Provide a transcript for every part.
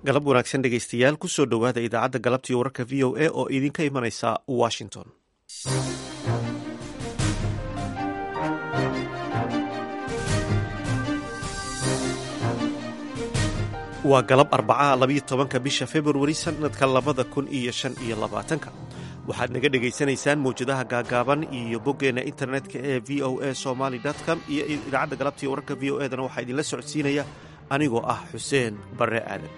galab wanaagsan dhegaystayaal kusoo dhowaada idaacadda galabtii wararka v o a oo idinka imanaysa washington waa galab arbacaha labayo tobanka bisha februari sanadka labada kun iyo shan iyo labaatanka waxaad naga dhegaysanaysaan mawjadaha gaagaaban iyo boggeena internetka ee v o a somaly com iyo idaacadda galabtii wararka v o edana waxaa idinla socodsiinaya anigoo ah xuseen barre aadan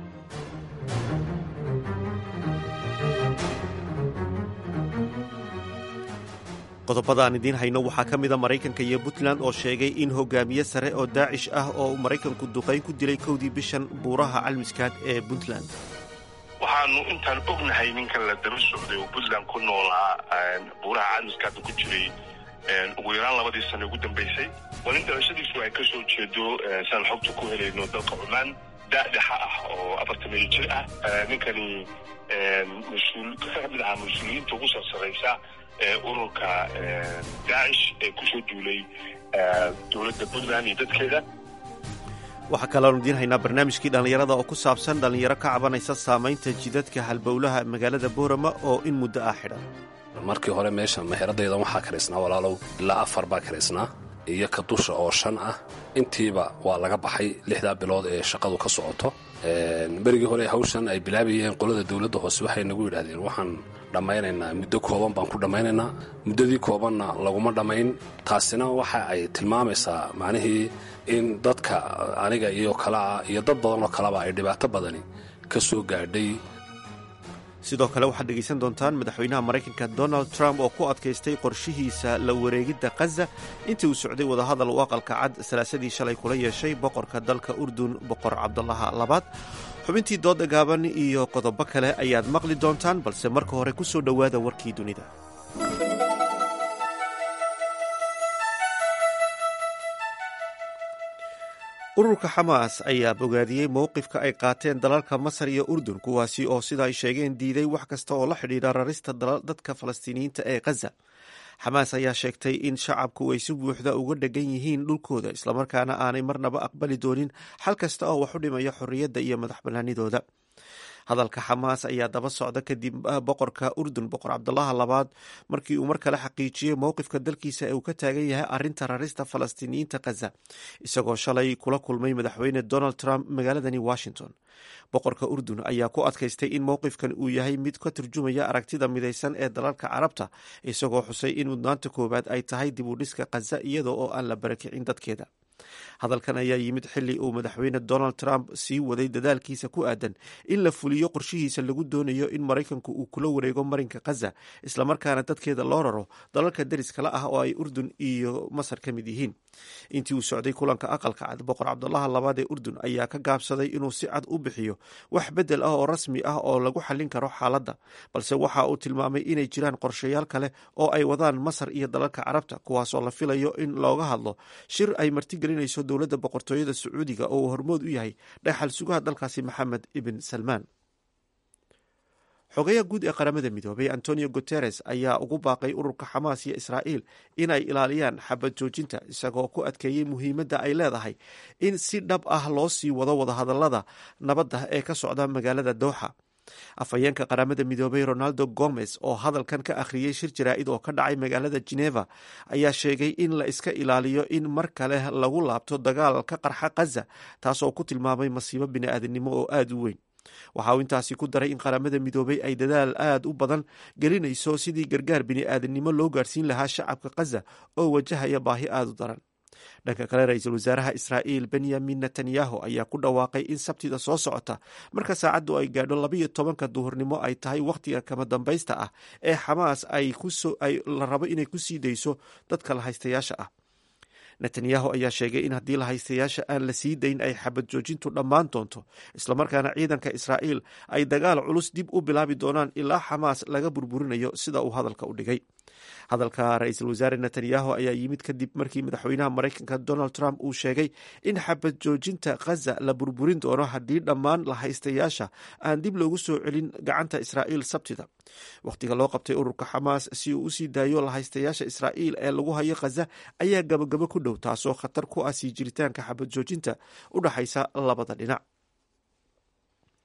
qodobada aan idiin hayno waxaa ka mida maraykanka iyo puntland oo sheegay in hogaamiye sare oo daacish ah oo uu maraykanku duqayn ku dilay kowdii bishan buuraha calmiskaad ee puntland waxaanu intaan ognahay ninkan la daba socday oo puntland ku noolaa buuraha calmiskaadna ku jiray ugu yaraan labadii sano ugu dambaysay waa nin dhalashadiisu ay ka soo jeedo saan xogta ku helayno dalka cumaan daadhexa ah oo afartamiyo jir ah ninkani mas-uul ka mid ahaa mas-uuliyiinta ugu sarsaraysa ee ururka daacish ee kusoo duulay dowladda puntland iyo dadkeeda waxaa kaloonu idiin haynaa barnaamijkii dhallinyarada oo ku saabsan dhallinyaro ka cabanaysa saamaynta jidadka halbowlaha magaalada boorama oo in muddo ah xidhan markii hore meesha meheradaydan waxaa karaysnaa walaalow ilaa afar baa karaysnaa iyo ka dusha oo shan ah intiiba waa laga baxay lixdaa bilood ee shaqadu ka socoto berigii hore hawshan ay bilaabayeen qolada dowladda hoose waxay nagu yidhaahdeen waxaan dhammaynaynaa muddo kooban baan ku dhammaynaynaa muddadii koobanna laguma dhammayn taasina waxa ay tilmaamaysaa macnihii in dadka aniga iyo kalea iyo dad badan oo kaleba ay dhibaato badani ka soo gaadhay sidoo kale waxaad dhegaysan doontaan madaxweynaha maraykanka donald trump oo ku adkaystay qorshihiisa la wareegidda khaza intii uu socday wadahadal uu aqalka cad salaasadii shalay kula yeeshay boqorka dalka urdun boqor cabdulaha labaad xubintii dooda gaaban iyo qodobo kale ayaad maqli doontaan balse marka hore ku soo dhowaada warkii dunida ururka xamaas ayaa bogaadiyey mowqifka ay qaateen dalalka masar iyo urdun kuwaasi oo sida ay sheegeen diiday wax kasta oo la xidhiidha rarista dadka falastiiniyiinta ee khaza xamaas ayaa sheegtay in shacabku ay si buuxda uga dhegan yihiin dhulkooda islamarkaana aanay marnaba aqbali doonin xal kasta oo wax u dhimaya xorriyadda iyo madax bannaanidooda hadalka xamaas ayaa daba socda kadib boqorka urdun boqor cabdulaha labaad markii uu mar kale xaqiijiyey mowqifka dalkiisa ee uu ka taagan yahay arinta rarista falastiiniyiinta khaza isagoo shalay kula kulmay madaxweyne donald trump magaaladani washington boqorka urdun ayaa ku adkaystay in mowqifkan uu yahay mid ka turjumaya aragtida midaysan ee dalalka carabta isagoo xusay in mudnaanta koowaad ay tahay dib u dhiska khaza iyada oo aan la barakicin dadkeeda hadalkan ayaa yimid xili uu madaxweyne donald trump sii waday dadaalkiisa ku aadan in la fuliyo qorshihiisa lagu doonayo in maraykanku uu kula wareego marinka khaza islamarkaana dadkeeda loo raro dalalka deriskala ah oo ay urdun iyo masar ka mid yihiin intii uu socday kulanka aqalka cad boqor cabdulaha labaad ee urdun ayaa ka gaabsaday inuu si cad u bixiyo wax bedel ah oo rasmi ah oo lagu xallin karo xaaladda balse waxa uu tilmaamay inay jiraan qorshayaal kale oo ay wadaan masar iyo dalalka carabta kuwaasoo la filayo in looga hadlo shir ay martigelinayso dowladda boqortooyada sacuudiga oo uu hormood u yahay dhaxal sugaha dalkaasi maxamed ibn salmaan xogayaha guud ee qaramada midoobay antonio guteres ayaa ugu baaqay ururka xamaas iyo israa'iil inay ilaaliyaan xabad joojinta isagoo ku adkeeyey muhiimadda ay leedahay in si dhab ah loo sii wado wadahadallada nabadda ee ka socda magaalada dooxa afhayeenka qaramada midoobay ronaldo gomez oo hadalkan ka akhriyey shir jaraa'id oo ka dhacay magaalada geneva ayaa sheegay in la iska ilaaliyo in mar kale lagu laabto dagaal ka qarxa khaza taasoo ku tilmaamay masiibo bini'aadanimo oo aada u weyn waxa uu intaasi ku daray in qaramada midoobay ay dadaal aad u badan gelinayso sidii gargaar bini'aadanimo loo gaarsiin lahaa shacabka khaza oo wajahaya baahi aada u daran dhanka kale ra-iisul wasaaraha israa'iil benyamin netanyahu ayaa ku dhawaaqay in sabtida soo socota marka saacaddu ay gaadho labayo tobanka duhurnimo ay tahay wakhtiga kama dambaysta ah ee xamaas ay la rabo inay ku sii dayso dadka lahaystayaasha ah netanyahu ayaa sheegay in haddii lahaystayaasha aan la sii dayn ay xabad joojintu dhammaan doonto islamarkaana ciidanka israa'iil ay dagaal culus dib u bilaabi doonaan ilaa xamaas laga burburinayo sida uu hadalka u dhigay hadalka ra-iisul wasaare netanyahu ayaa yimid kadib markii madaxweynaha maraykanka donald trump uu sheegay in xabad joojinta khaza la burburin doono haddii dhammaan lahaystayaasha aan dib loogu soo celin gacanta israa'iil sabtida wakhtiga loo qabtay ururka xamaas si uu usii daayo lahaystayaasha israa'iil ee lagu hayo khaza ayaa gabagabo ku dhow taasoo khatar ku ah sii jiritaanka xabad joojinta u dhaxaysa labada dhinac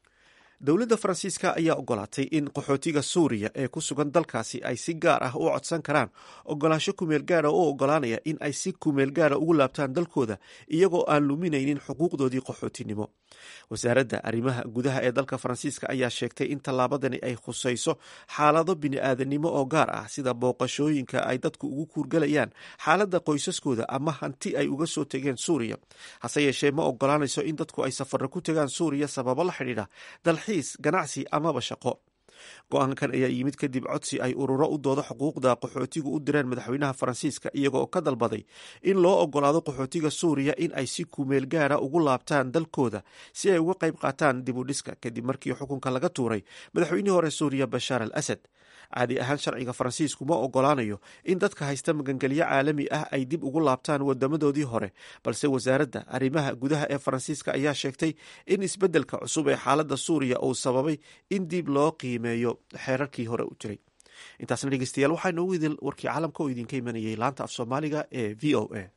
dowladda faransiiska ayaa ogolaatay in qaxootiga suuriya ee ku sugan dalkaasi ay si gaar ah u codsan karaan ogolaansho kumeel gaara oo ogolaanaya in ay si kumeel gaara ugu laabtaan dalkooda iyagoo aan luminaynin xuquuqdoodii qaxootinimo wasaaradda arrimaha gudaha ee dalka faransiiska ayaa sheegtay in tallaabadani ay khusayso xaalado bini-aadanimo oo gaar ah sida booqashooyinka ay dadku ugu kuurgalayaan xaaladda qoysaskooda ama hanti ay uga soo tegeen suuriya hase yeeshee ma ogolaanayso in dadku ay safarro ku tegaan suuriya sababo la xidhiidha dalxiis ganacsi amaba shaqo go-aankan ayaa yimid kadib codsi ay ururo u doodo xuquuqda qaxootigu u direen madaxweynaha faransiiska iyagoo ka dalbaday in loo ogolaado qaxootiga suuriya in ay si kumeel gaara ugu laabtaan dalkooda si ay uga qayb qaataan dib u dhiska kadib markii xukunka laga tuuray madaxweynihii hore suuriya bashaar al asad caadi ahaan sharciga faransiisku ma ogolaanayo in dadka haysta magangelyo caalami ah ay dib ugu laabtaan wadamadoodii hore balse wasaaradda arrimaha gudaha ee faransiiska ayaa sheegtay in isbeddelka cusub ee xaaladda suuriya uu sababay in dib loo qiimeeyo xeerarkii hore u jiray intaasna dhegeystayaal waxaa noogu idil warkii caalamka oo idinka imanayay laanta af soomaaliga ee v o a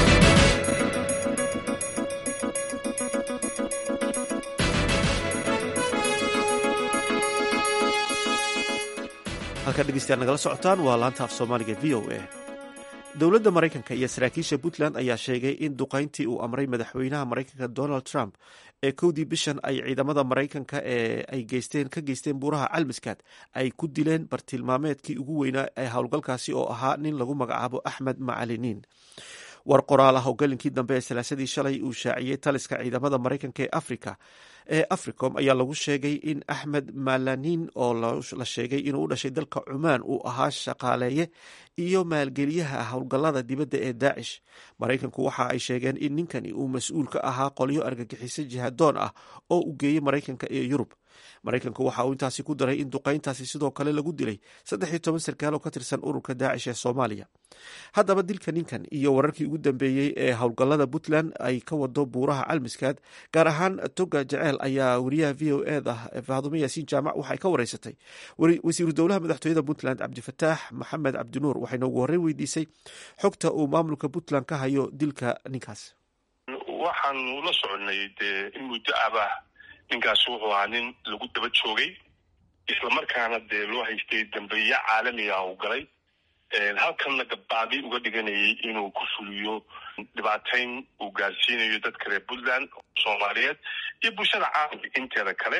halkaad dhegeystayaal nagala socotaan waa laanta af soomaaliga v o a dowladda maraykanka iyo saraakiisha puntland ayaa sheegay in duqayntii uu amray madaxweynaha maraykanka donald trump ee kowdii bishan ay ciidamada maraykanka ee ay geysteen ka geysteen buuraha calmiskaad ay ku dileen bartilmaameedkii ugu weynaa ee howlgalkaasi oo ahaa nin lagu magacaabo axmed macaliniin war qoraal ah oo gelinkii dambe ee salaasadii shalay uu shaaciyey taliska ciidamada maraykanka ee africa ee africom ayaa lagu sheegay in axmed malanin oo la sheegay inuu u dhashay dalka cumaan uu ahaa shaqaaleeye iyo maalgeliyaha howlgallada dibadda ee daacish maraykanku waxa ay sheegeen in ninkani uu mas-uul ka ahaa qolyo argagixiso jihadoon ah oo u geeyey maraykanka iyo yurub maraykanku waxa uu intaasi ku daray in duqayntaasi sidoo kale lagu dilay saddex iyo toban sarkaal oo ka tirsan ururka daacish ee soomaaliya haddaba dilka ninkan iyo wararkii ugu dambeeyey ee howlgallada puntland ay ka wado buuraha calmiskaad gaar ahaan toga jeceel ayaa wariyaha v o e da faadume yaasiin jaamac waxay ka wareysatay wasiiru dowlaha madaxtooyada puntland cabdifataax maxamed cabdinuur waxayna ugu horreyn weydiisay xogta uu maamulka puntland ka hayo dilka ninkaas waxaanu la soconay dee in muddo abah ninkaasi wuxuu ahaa nin lagu daba joogay islamarkaana dee loo haystay dambeeyo caalamiga u galay halkanna gabbaadi uga dhiganayay inuu ku fuliyo dhibaatayn uu gaarsiinayo dadka reer puntland soomaaliyeed iyo bulshada caalamka inteeda kale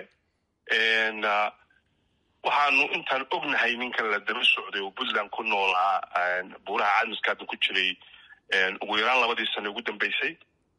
waxaanu intaan ognahay ninkan la daba socday oo puntland ku noolaa buuraha caalmiskaada ku jiray ugu yaraan labadii sano ugu dambeysay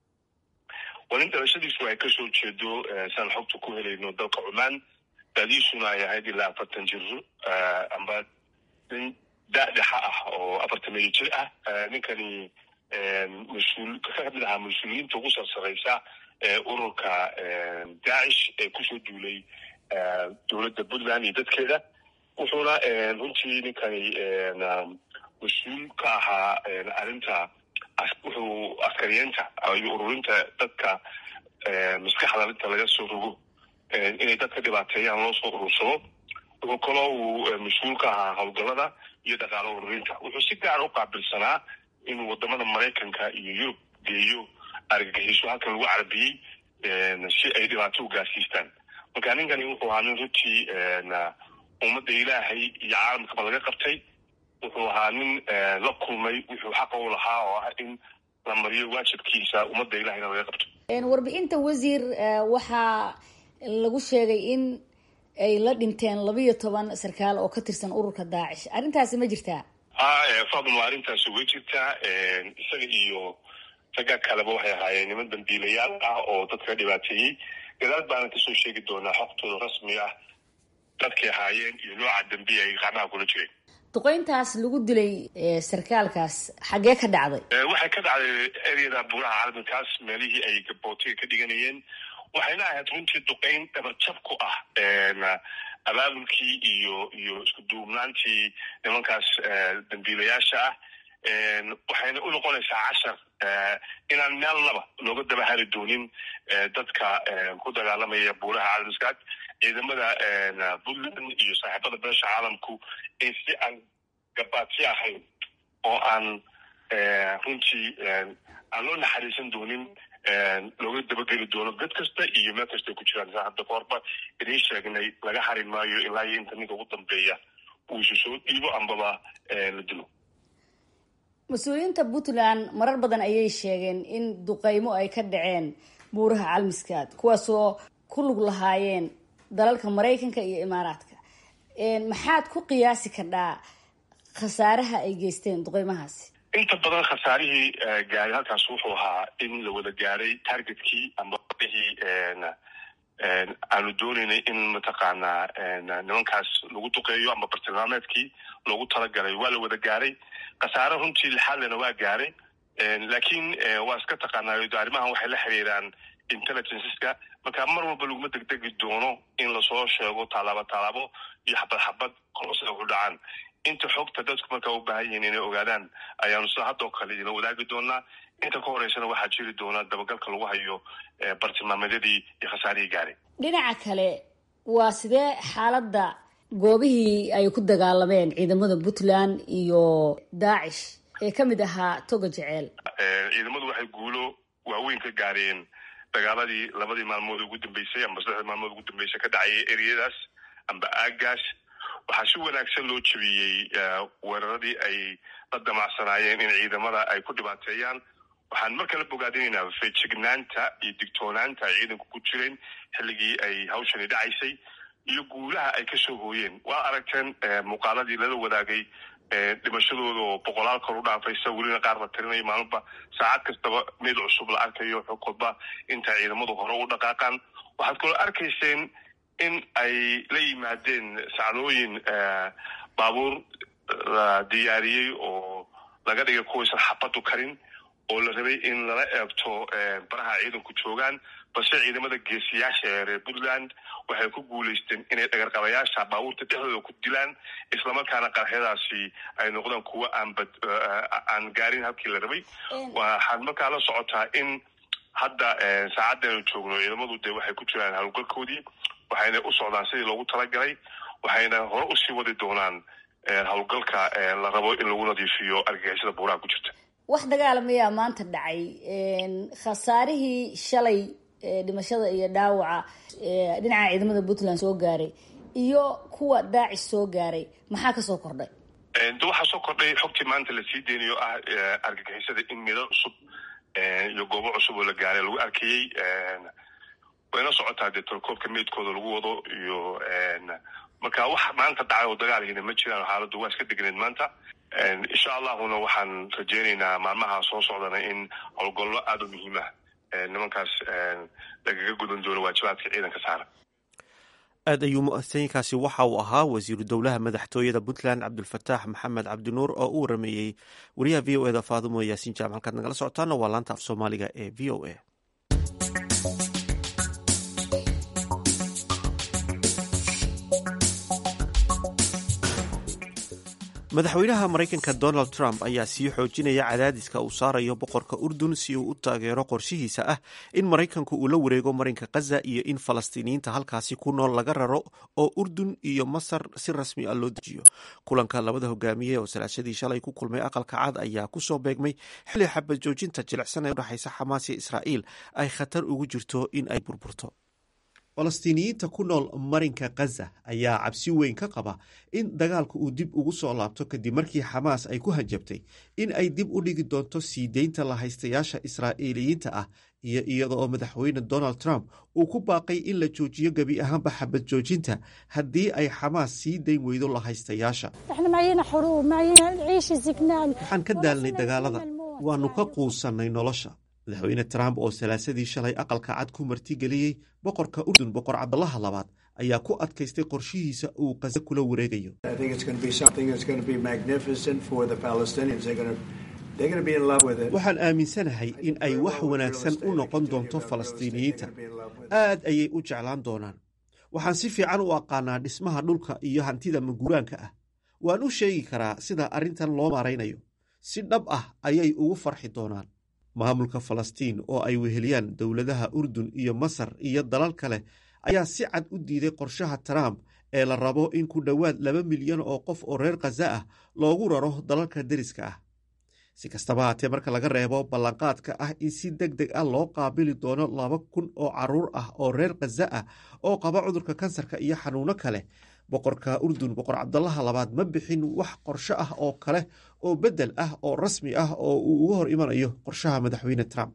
waa nin dhalashadiisu ay kasoo jeedo saan xogta ku helayno dalka cumaan daadiisuna ay ahayd ilaa afartan jiro amba nin daadhexa ah oo afartan meyo jir ah ninkani mas-uul ka mid ahaa mas-uuliyiinta ugu sarsaraysa ururka daacish ee kusoo duulay dowladda puntland iyo dadkeeda wuxuuna runtii ninkani mas-uul ka ahaa arrinta wuxuu askariyeenta iyo ururinta dadka maskaxda inta laga soo rogo inay dadka dhibaateeyaan loo soo urursado wuxuu kaloo uu mas-uul ka ahaa howlgallada iyo dhaqaalo ururinta wuxuu si gaara u qaabilsanaa inuu wadamada maraykanka iyo yurub geeyo argagixiso halkan lagu carabiyey si ay dhibaato u gaarsiistaan marka ninkani wuxuu ahaa nin runtii ummadda ilaahay iyo caalamkaba laga qabtay wuxuu ahaa nin la kulmay wuxuu xaqa u lahaa oo ah in la mariyo waajibkiisa ummadda ilahayna laga qabto warbixinta wasiir waxaa lagu sheegay in ay la dhinteen labiyo toban sarkaal oo ka tirsan ururka daacish arrintaasi ma jirtaa fadma arrintaasi way jirtaa isaga iyo ragga kaleba waxay ahaayeen niman dambiilayaal ah oo dadka dhibaateeyey gadaal baana kasoo sheegi doonaa xogtooda rasmi ah dadkay ahaayeen iyo nooca dambiya ay gacmaha kula jireen duqeyntaas lagu dilay sarkaalkaas xaggee ka dhacday waxay ka dhacday eryada buuraha caalminkaas meelihii ay gabootiga ka dhiganayeen waxayna ahayd runtii duqeyn dhabarjab ku ah abaabulkii iyo iyo isku duubnaantii nimankaas dambiilayaasha ah waxayna u noqonaysaa cashar inaan meel laba looga daba hari doonin dadka ku dagaalamaya buuraha caalamiskaad ciidamada puntland iyo saaxiibada beesha caalamku in si aan gabaadsi ahayn oo aan runtii aan loo naxariisan doonin looga dabageli doono gad kasta iyo meel kasta ay ku jiraan saa hadda kahorba idiin sheegnay laga harin maayo ilaa iyo inta ninka ugu dambeeya uu isu soo dhiibo ambaba la dilo mas-uuliyiinta puntland marar badan ayay sheegeen in duqeymo ay ka dhaceen buuraha calmiskaad kuwaasoo ku lug lahaayeen dalalka maraykanka iyo imaaraadka maxaad ku qiyaasi kardhaa khasaaraha ay geysteen duqeymahaasi inta badan khasaarihii gaaray halkaas wuxuu ahaa in la wada gaaray targetkii amba wadihii aanu dooneynay in mataqaanaa nimankaas lagu duqeeyo amba bartilmaameedkii loogu talagalay waa la wada gaaray khasaare runtii lixaadlena waa gaaray laakiin waa iska taqaanaayo arrimahan waxay la xiriiraan intelligenceska marka mar walba laguma degdegi doono in lasoo sheego tallaabo tallaabo iyo xabad xabad kolosida ku dhacaan inta xogta dadku markaa u baahan yihiin inay ogaadaan ayaanu sida haddoo kale idinla wadaagi doonaa inta ka horeysana waxaa jiri doona dabagalka lagu hayo bartilmaameedyadii iyo khasaarihii gaaray dhinaca kale waa sidee xaaladda goobihii ay ku dagaalameen ciidamada puntland iyo daacish ee ka mid ahaa toga jeceel ciidamadu waxay guulo waaweyn ka gaareen dagaaladii labadii maalmood ugu dambeysay amba saddexdii maalmood ugu dambeysay ka dhacayay ereyadaas amba aagaas waxaa si wanaagsan loo jebiyey weeraradii ay la damacsanaayeen in ciidamada ay ku dhibaateeyaan waxaan mar kale bogaadinaynaa feejignaanta iyo digtoonaanta ay ciidanku ku jireen xilligii ay hawshani dhacaysay iyo guulaha ay kasoo hooyeen waa aragteen muuqaaladii lala wadaagay dhimashadooda oo boqolaal kor u dhaafaysa welina qaar la tirinayo maalinba saacad kastaba mid cusub la arkayo xogkodba inta ciidamadu hore u dhaqaaqaan waxaad kaloo arkayseen in ay la yimaadeen sacnooyin baabuur la diyaariyey oo laga dhigay kuwaysan xabadu karin oo la rabay in lala eegto baraha ciidanku joogaan balse ciidamada geesiyaasha ee reer puntland waxay ku guulaysteen inay dhagarqabayaasha baabuurta dhexdooda ku dilaan islamarkaana qarxyadaasi ay noqdaan kuwo aanbad aan gaarin halkii la rabay waxaad markaa la socotaa in hadda saacaddeenu joogno ciidamadu de waxay ku jiraan howlgalkoodii waxayna u socdaan sidii loogu talagalay waxayna hore usii wadi doonaan howlgalka la rabo in lagu nadiifiyo argagixisada buuraha ku jirta wax dagaalamayaa maanta dhacay khasaarihii shalay dhimashada iyo dhaawaca dhinaca ciidamada puntland soo gaaray iyo kuwa daacish soo gaaray maxaa kasoo kordhay de waxaa soo kordhay xogtii maanta lasii deynayo ah argagixisada in midal cusub iyo goobo cusub oo la gaaray lagu arkayey wayna socotaa dee tolkoobka meydkooda lagu wado iyo marka wax maanta dhacay oo dagaalhiina ma jiraan xaaladdu waa iska degneed maanta insha allahuna waxaan rajeynaynaa maalmaha soo socdana in howlgallo aada u muhiimah nimankaas lagaga gudan doono waajibaadka ciidanka saara aad ayuu muasankaasi waxa uu ahaa wasiiru dowlaha madaxtooyada puntland cabdulfataax maxamed cabdinuur oo u warameeyey wariyaha v o eda faadumo yaasiin jaam halkaad nagala socotaana waa laanta af soomaaliga ee v o a madaxweynaha maraykanka donald trump ayaa sii xoojinaya cadaadiska uu saarayo boqorka urdun si uu u taageero qorshihiisa ah in maraykanku uu la wareego marinka khaza iyo in falastiiniyiinta halkaasi ku nool laga raro oo urdun iyo masar si rasmi ah loo dejiyo kulanka labada hogaamiye oo salaashadii shalay ku kulmay aqalka cad ayaa kusoo beegmay xilli xabad joojinta jilicsan ee udhexaysa xamaas iyo israa'iil ay khatar ugu jirto in ay burburto falastiiniyiinta ku nool marinka khaza ayaa cabsi weyn ka qaba in dagaalku uu dib ugu soo laabto kadib markii xamaas ay ku hanjabtay in ay dib u dhigi doonto sii deynta lahaystayaasha israa'iiliyiinta ah iyo iyada oo madaxweyne donald trump uu ku baaqay in la joojiyo gebi ahaanba xabad joojinta haddii ay xamaas sii dayn weydo lahaystayaasha waxaan ka daalnay dagaalada waannu ka quusannay nolosha madaxweyne trump oo salaasadii shalay aqalka cad ku martigeliyey boqorka urdun boqor cabdalaha labaad ayaa ku adkaystay qorshihiisa uu khaza kula wareegayo waxaan aaminsanahay in ay wax wanaagsan u noqon doonto falastiiniyiinta aad ayay u jeclaan doonaan waxaan si fiican u aqaanaa dhismaha dhulka iyo hantida maguuraanka ah waan u sheegi karaa sida arrintan loo maaraynayo si dhab ah ayay ugu farxi doonaan maamulka falastiin oo ay weheliyaan dowladaha urdun iyo masar iyo dalal kale ayaa si cad u diiday qorshaha trump ee la rabo in ku dhowaad laba milyan oo qof oo reer khaza ah loogu raro dalalka deriska ah si kastaba haatee marka laga reebo ballanqaadka ah in si deg deg ah loo qaabili doono laba kun oo caruur ah oo reer khaza ah oo qaba cudurka kansarka iyo xanuuno kale boqorka urdun boqor cabdalaha labaad ma bixin wax qorsho ah oo kale oo bedel ah oo rasmi ah oo uu uga hor imanayo qorshaha madaxweyne trump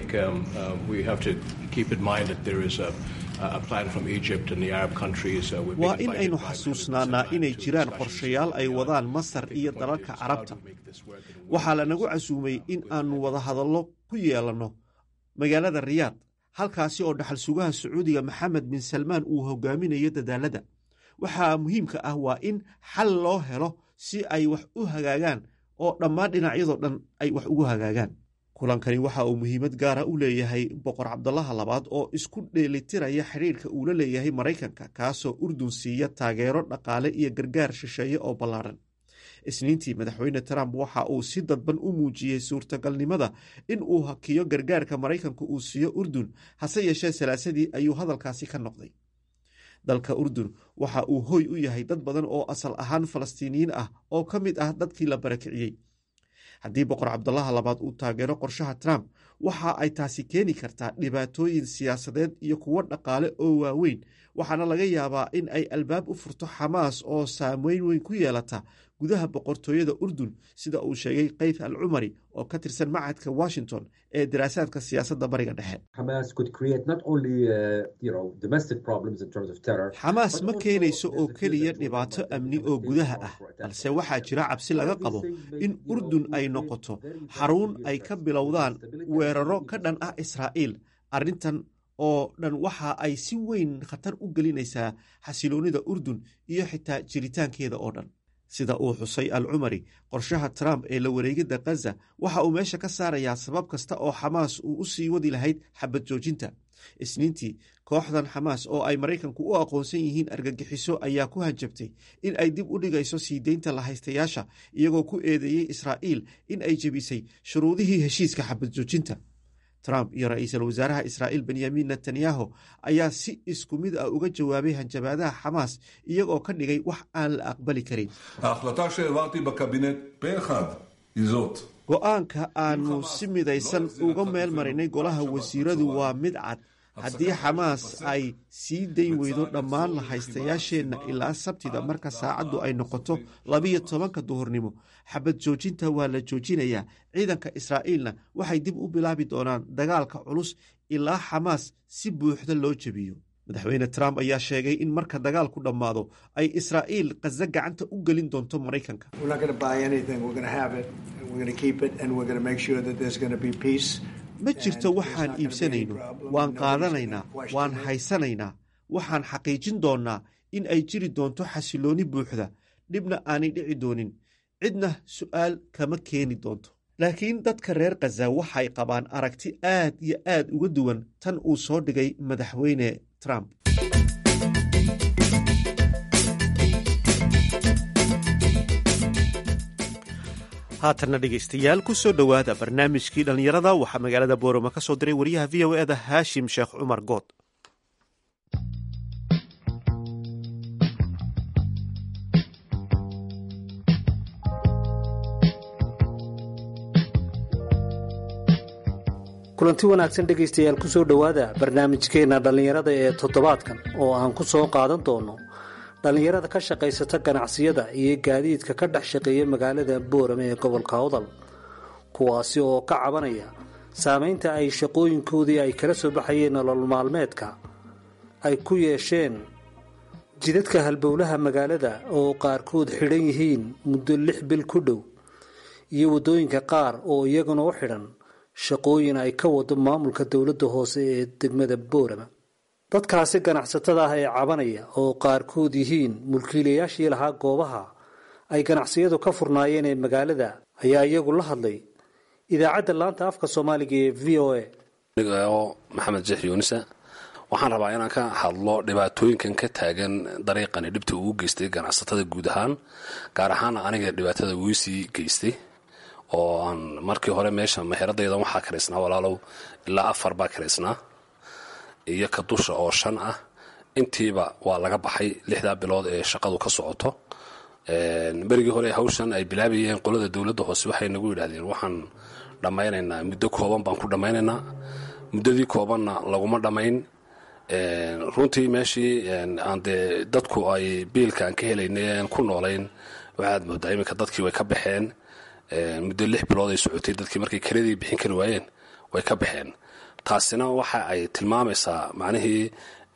waa in aynu xasuusnaanaa inay jiraan qorshayaal ay wadaan masar iyo dalalka carabta waxaa lanagu casuumay in aanu wada hadallo ku yeelanno magaalada riyaad halkaasi oo dhaxal sugaha sacuudiga maxamed bin salmaan uu hogaaminayo dadaalada waxaa muhiimka ah waa in xal loo helo si ay wax u hagaagaan oo dhammaan dhinacyadoo dhan ay wax ugu hagaagaan kulankani waxa uu muhiimad gaara u leeyahay boqor cabdalaha labaad oo isku dheelitiraya xidhiirka uu la leeyahay maraykanka kaasoo urdun siiya taageero dhaqaale iyo gargaar shisheeye oo ballaadhan isniintii madaxweyne trump waxa uu si dadban u muujiyey suurtagalnimada in uu hakiyo gargaarka maraykanku uu siiyo urdun hase yeeshee salaasadii ayuu hadalkaasi ka noqday dalka urdun waxa uu hoy u yahay dad badan oo asal ahaan falastiiniyiin ah oo ka mid ah dadkii la barakiciyey haddii boqor cabdalaha labaad uu taageero qorshaha trump waxa ay taasi keeni kartaa dhibaatooyin siyaasadeed iyo kuwo dhaqaale oo waaweyn waxaana laga yaabaa in ay albaab u furto xamaas oo saameyn weyn ku yeelata gudaha boqortooyada urdun sida uu sheegay kayf al cumari oo ka tirsan macadka washington ee daraasaadka siyaasadda bariga dhexe xamaas ma keenayso oo keliya dhibaato amni oo gudaha ah balse waxaa jira cabsi laga qabo in urdun ay noqoto xarun ay ka bilowdaan weeraro ka dhan ah israa'iil arrintan oo dhan waxa ay si weyn khatar u gelinaysaa xasiloonnida urdun iyo xitaa jiritaankeeda oo dhan sida uu xusay al cumari qorshaha trump ee la wareegidda khaza waxa uu meesha ka saarayaa sabab kasta oo xamaas uu u sii wadi lahayd xabad joojinta isniintii kooxdan xamaas oo ay maraykanku u aqoonsan yihiin argagixiso ayaa ku hanjabtay in ay dib u dhigayso sii deynta lahaystayaasha iyagoo ku eedeeyey israa'iil in ay jebisay shuruudihii heshiiska xabad joojinta trump iyo ra-iisul wasaaraha israa'iil benyamin netanyahu ayaa si isku mid ah uga jawaabay hanjabaadaha xamaas iyagoo ka dhigay wax aan la aqbali karin go-aanka aanu si midaysan uga meel marinay golaha wasiiradu waa mid cad haddii xamaas ay sii dayn weydo dhammaan lahaystayaasheenna ilaa sabtida marka saacaddu ay noqoto labiyo tobanka duhurnimo xabad joojinta waa la joojinayaa ciidanka israa'iilna waxay dib u bilaabi doonaan dagaalka culus ilaa xamaas si buuxda loo jebiyo madaxweyne trump ayaa sheegay in marka dagaalku dhammaado ay israa'iil khaza gacanta u gelin doonto maraykanka ma jirto waxaan iibsanayno waan qaadanaynaa waan haysanaynaa waxaan xaqiijin doonnaa in ay jiri doonto xasiloonni buuxda dhibna aanay dhici doonin cidna su'aal kama keeni doonto laakiin dadka reer khaza waxay qabaan aragti aad iyo aad uga duwan tan uu soo dhigay madaxweyne trump haatanna dhegaystayaal ku soo dhowaada barnaamijkii dhallinyarada waxaa magaalada boorama ka soo diray wariyaha v o eda haashim sheekh cumar good kulanti wanaagsan dhegaystayaal ku soo dhowaada barnaamijkeenna dhallinyarada ee toddobaadkan oo aan ku soo qaadan doono dhallinyarada ka shaqaysata ganacsiyada iyo gaadiidka ka dhex shaqeeya magaalada boorame ee gobolka awdal kuwaasi oo ka cabanaya saameynta ay shaqooyinkoodii ay kala soo baxayeen nolol maalmeedka ay ku yeesheen jidadka halbowlaha magaalada oo qaarkood xidhan yihiin muddo lix bil ku dhow iyo waddooyinka qaar oo iyaguna u xidhan shaqooyin ay ka wado maamulka dowladda hoose ee degmada boorama dadkaasi ganacsatada ah ee cabanaya oo qaarkood yihiin mulkiilayaashii lahaa goobaha ay ganacsiyadu ka furnaayeen ee magaalada ayaa iyagu la hadlay idaacadda laanta afka soomaaliga ee v o a oo maxamed jeex yuunisa waxaan rabaa inaan ka hadlo dhibaatooyinkan ka taagan dariiqani dhibta uu geystay ganacsatada guud ahaan gaar ahaan aniga dhibaatada wiisii geystay oo aan markii hore meesha meheradaydan waxaa karaysnaa walaalow ilaa afar baa karaysnaa iyo ka dusha oo shan ah intiiba waa laga baxay lixdaa bilood ee shaqadu ka socoto berigii hore hawshan ay bilaabayeen qolada dowladda hoose waxay nagu yidhahdeen waxaan dhammaynaynaa muddo kooban baan ku dhammaynaynaa muddadii koobanna laguma dhammayn runtii meeshii aan dee dadku ay biilka aan ka helaynay aan ku noolayn waxaad moodaa iminka dadkii way ka baxeen muddo lix bilood ay socotay dadkii markay keradii bixin kari waayeen way ka baxeen taasina waxa ay tilmaamaysaa macnihii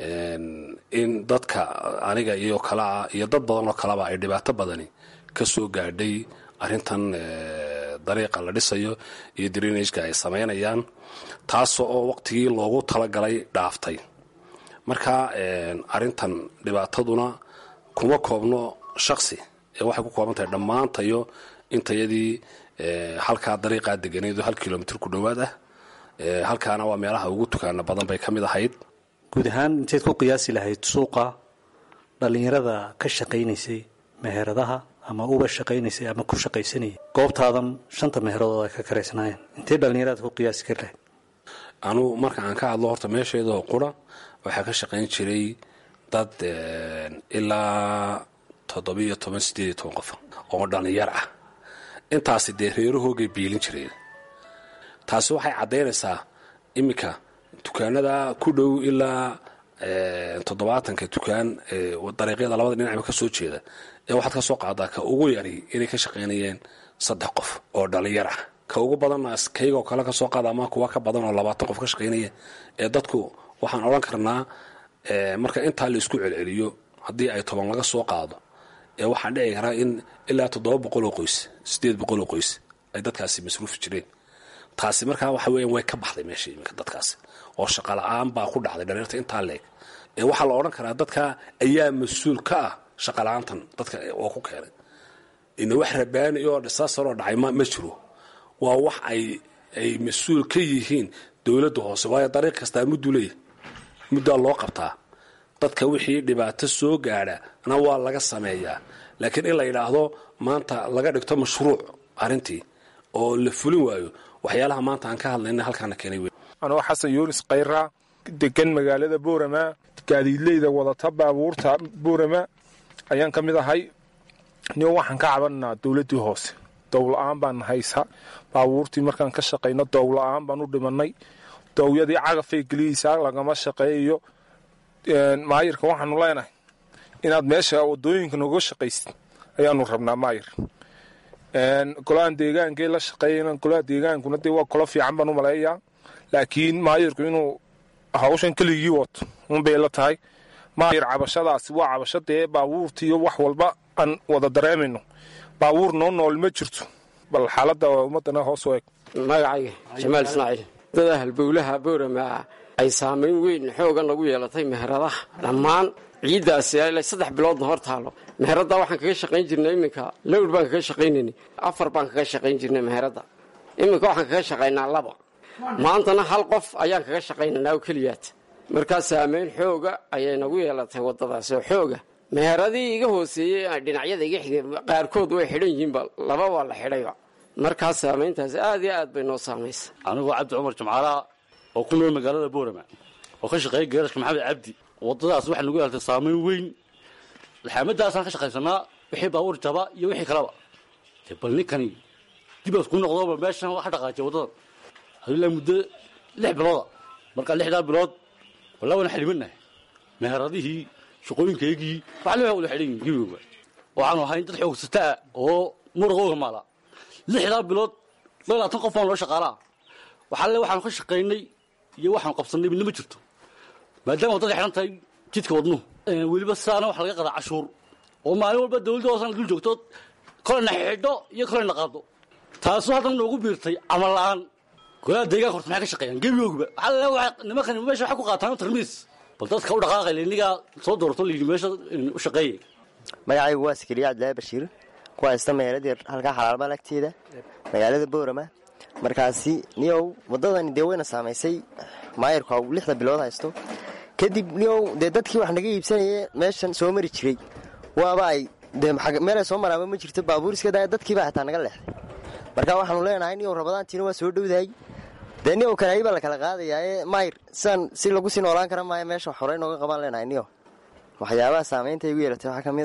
in dadka aniga iyo kalea iyo dad badan oo kaleba ay dhibaato badani ka soo gaadhay arrintan dariiqa la dhisayo iyo drinageka ay samaynayaan taas oo waqtigii loogu talagalay dhaaftay marka arrintan dhibaataduna kuma koobno shaksi ee waxay ku kooban tahay dhammaantayo intayadii halkaa dariiqaa deganeedo hal kilomitr ku dhowaad ah halkaana waa meelaha ugu tukaana badan bay ka mid ahayd guud ahaan inteed ku qiyaasi lahayd suuqa dhallinyarada ka shaqaynaysay meheradaha ama uba shaqaynaysay ama ku shaqaysanayay goobtaadan shanta meheradoood ay ka karaysnaayeen intee dhallinyarada ku qiyaasi kari lahayd anugu marka aan ka hadlo horta meesheedoo qura waxaa ka shaqayn jiray dad ilaa toddobiiyo toban sideed iyo toban qof oo dhallinyar ah intaasi dee reerahoogay biilin jireen taasi waxay caddaynaysaa iminka dukaanada ku dhow ilaa toddobaatanka dukaan dariiqyada labada dhinacba ka soo jeeda ee waxaad ka soo qaadaa ka ugu yari inay ka shaqaynayeen saddex qof oo dhallinyar ah ka ugu badanna kaygoo kale ka soo qaada ama kuwa ka badan oo labaatan qof ka shaqaynaya ee dadku waxaan odhan karnaa marka intaa la isku celceliyo haddii ay toban laga soo qaado ee waxaa dhici karaa in ilaa toddoba boqol oo qoys sideed boqol oo qoys ay dadkaasi masruufi jireen taasi markaa waxa weeyaan way ka baxday meesha iminka dadkaasi oo shaqala-aan baa ku dhacday dhaliirta intaa leeg ee waxaa la odhan karaa dadka ayaa mas-uul ka ah shaqala-aantan dadka oo ku keenay ina wax rabaani oo dhisaasaroo dhacay ma jiro waa wax ay ay mas-uul ka yihiin dowladda hoose waayo dariiq kastaa mudduu leeyahy muddaa loo qabtaa dadka wixii dhibaato soo gaadha na waa laga sameeyaa laakiin in la yidhaahdo maanta laga dhigto mashruuc arrintii oo la fulin waayo waxyaalaha maanta aan ka hadlayna halkaana keenay wey anoo xasan yuunis khayra degan magaalada boorama gaadiidleyda wadata baabuurta boorama ayaan ka mid ahay nin waxaan ka cabananaa dowladdii hoose dowla-aan baan haysa baabuurtii markaan ka shaqayno dowla-aan baan u dhimanay dowyadii cagafay geliyeysaa lagama shaqeeyo maayirka waxaanu leenahay inaad meesha wadooyinka noga shaqaysid ayaanu rabnaa maayir golahan deegaankee la shaqeeyana golaha deegaankuna dee waa kolo fiican baan u maleeyaa laakiin maayirku inuu hawshan keligii wato unbay la tahay maayir cabashadaasi waa cabasho dee baabuurtiiyo wax walba aan wada dareemayno baabuur noo nool ma jirto bal xaaladda ummadana hoos u eg magacayga jamaal ismaaciil dada halbowlaha boorama ay saamayn weyn xoogan lagu yeelatay meheradaha dhammaan ciiddaasi ilaa saddex biloodna hor taalo meheradda waxaan kaga shaqayn jirnay iminka lowr baan kaga shaqaynayna afar baan kaga shaqayn jirnay meheradda iminka waxaan kaga shaqaynaa laba maantana hal qof ayaan kaga shaqaynaynaa oo keliyaad markaa saamayn xooga ayay nagu yeelatay waddadaasi oo xooga meheradii iga hooseeyey dhinacyada iga xigay qaarkood way xidhan yihiinba laba waa la xidhayba markaa saamayntaasi aad iyo aad bay noo saamaysa anigoo cabdi cumar jimcaalaha oo ku nool magaalada boorama oo ka shaqeeya geerashka maxamed cabdi waddadaas waxaa nagu yeelatay saamayn weyn laxaamadaasaan ka shaqaysanaa wixii baabuur jaba iyo wixii kaleba de bal ninkani dibaas ku noqdooba meeshan waxa dhaqaajiya waddadan ilaa muddo lix bilooda markaa lixdaa bilood walaa waan xalimannahay meheradihii shaqooyinkaygii waxaa le wala xidhan yihin gibigooba waxaanu ahayn dad xoogsataa oo muraqooga maala lixdaa bilood labaatan qof baan loo shaqaalaa waxaa le waxaanu ka shaqaynay iyo waxaanu qabsannay midna ma jirto maadaama waddada xidhan tahay jidka wadnuhu weliba sidaana waxa laga qadaa cashuur oo maalin walba dawladda hoosana dul joogto kolayna xidho iyo kolayna qaado taasu haddana noogu biirtay camal la'aan golaha deegaanka horta maxay ka shaqeeyaan gebigoogba waxaa le nimankan meesha waxay ku qaataan tarmiis bal dadka u dhaqaaqay lenigaa soo doorto layidhi meesha u shaqeeyay magacaygu waa sakariya cabdilaahi bashiir ku haysta meeladii halkaa xalaalbal agteeda magaalada boorama markaasi niyow waddadani dee wayna saamaysay maayirku ha lixda bilood haysto kadib niyow dee dadkii wax naga iibsanayee meeshan soo mari jiray waaba ay dee meelay soo maraaba ma jirto baabuur iska daaya dadkiibaa xitaa naga leexday marka waxaanu leenahay niyow rabadaantiina waa soo dhowdahay dee niyow kanaayi baa la kala qaadayaa ee maayir sidaan si lagu sii noolaan kara maayo meesha wax horey nooga qabaan leenahay niyow waxyaabaha saamaynta igu yeelatay waxaa ka mid a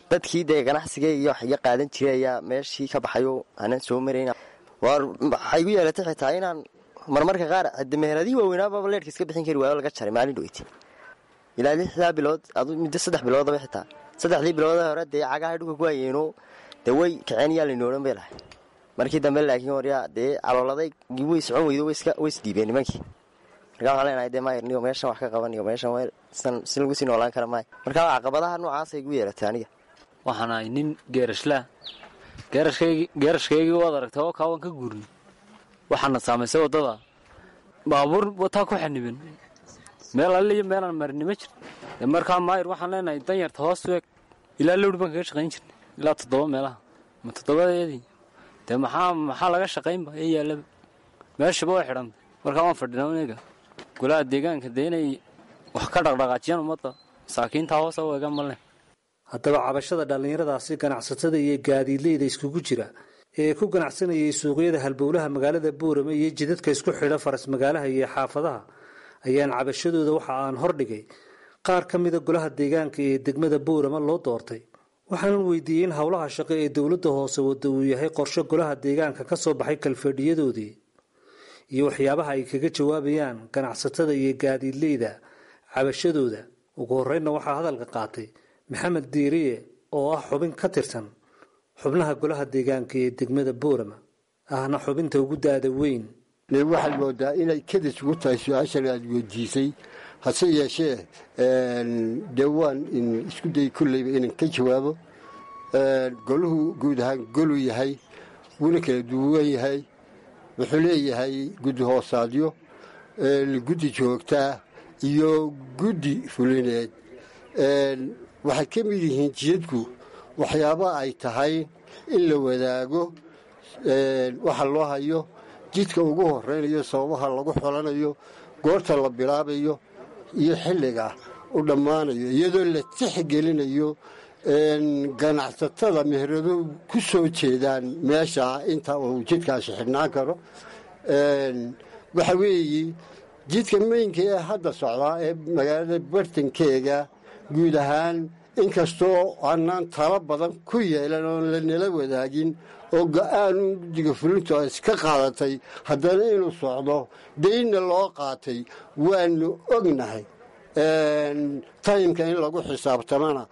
dadkii dee ganacsigay iyo wax iga qaadan jiray ayaa meeshii ka baxayo aanan soo marayn waar waxay igu yeelatay xitaa inaan marmarka qaar hade meheradii waaweynaababa leerka iska bixin kari waayo laga jaray maalin dhoweytay ilaa lixdaa bilood adu muddo saddex biloodaba xitaa saddexdii biloodee hore dee cagaha dhulka ku hayeeno dee way kaceen yaa laynoo odhan bay lahay markii dambe laakiin waryaa dee calooladay way socon weydo way isdhiibeen nimankii markaa waxaan leenahay dee maayirniyo meeshan wax ka qabaniyo meeshan si lagu sii noolaan kara maayo markaa caqabadaha noocaasay igu yeelatay aniga waxaan ahay nin geerashlaa geerashkaygii waad aragtay oo kaa waan ka guurnay waxaana saamaysay waddada baabuur wataa ku xaniban meel alle iyo meelaan marini ma jir dee markaa maayir waxaan leenahay danyarta hoos weeg ilaa lowdhi baan kaga shaqayn jirnay ilaa toddoba meelaha ma toddobadeedii dee maxaa maxaa laga shaqaynba ee yaallaba meeshaba way xidhantay markaa waan fadhinaa aniga golaha deegaanka dee inay wax ka dhaqdhaqaajiyaan ummadda masaakiinta hoosa u eegaan male haddaba cabashada dhallinyaradaasi ganacsatada iyo gaadiidleyda iskugu jira ee ku ganacsanayay suuqyada halbowlaha magaalada buurama iyo jidadka isku xidha faras magaalaha iyo xaafadaha ayaan cabashadooda waxa aan hordhigay qaar ka mida golaha deegaanka ee degmada buurama loo doortay waxaanan weydiiyey in howlaha shaqo ee dowladda hoose wadda uu yahay qorshe golaha deegaanka ka soo baxay kalfadhiyadoodii iyo waxyaabaha ay kaga jawaabayaan ganacsatada iyo gaadiidleyda cabashadooda ugu horreynna waxaa hadalka qaatay maxamed diiriye oo ah xubin ka tirsan xubnaha golaha deegaanka ee degmada buurama ahna xubinta ugu daada weyn waxaad moodaa inay kadis ugu tahay su-aashan aad weydiisay hase yeeshee dee waan isku day kolleyba inaan ka jawaabo goluhu guud ahaan goluu yahay wuuna kala duwan yahay wuxuu leeyahay guddi hoosaadyo guddi joogtaa iyo guddi fulineed waxay ka mid yihiin jiyadku waxyaaba ay tahay in la wadaago waxa loo hayo jidka ugu horeynayo sababaha lagu xolanayo goorta la bilaabayo iyo xilliga u dhammaanayo iyadoo la tixgelinayo ganacsatada meherado ku soo jeedaan meesha inta uu jidkaasi xidhnaan karo waxa weeye jidka meynka ee hadda socdaa ee magaalada bartankeega guud ahaan inkastoo aanaan talo badan ku yeelan oon lanala wadaagin oo go-aanu guddiga fulintu ay iska qaadatay haddana inuu socdo daynna loo qaatay waanu ognahay taymka in lagu xisaabtamana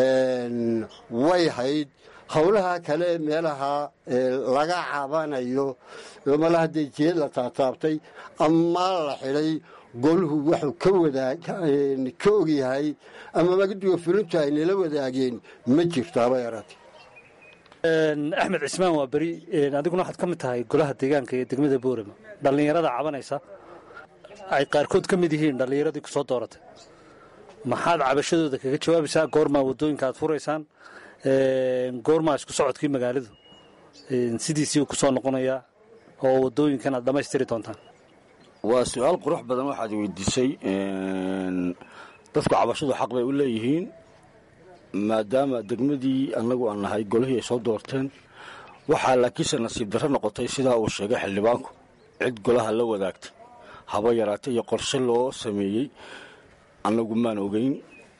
way hayd howlaha kale ee meelaha laga cabanayo malaha dee jeed la taataabtay ama la xidhay goluhu wuxuu ka wadaa ka ogyahay ama guddiga fulintu ay nala wadaageen ma jirto haba yaraatee axmed cismaan waa beri adiguna waxaad ka mid tahay golaha deegaanka ee degmada boorama dhallinyarada cabanaysa ay qaarkood ka mid yihiin dhallinyaradii ku soo dooratay maxaad cabashadooda kaga jawaabaysaa goormaa waddooyinka aad furaysaan goormaa isku socodkii magaaladu sidiisii ku soo noqonayaa oo waddooyinkan aad dhammaystiri doontaan waa su-aal qurux badan waxaad weydiisay dadku cabashadu xaq bay u leeyihiin maadaama degmadii annagu aan nahay golihii ay soo doorteen waxaa laakiinse nasiib darro noqotay sidaa uu sheegay xildhibaanku cid golaha la wadaagtay haba yaraatay iyo qorshe loo sameeyey annagu maan ogeyn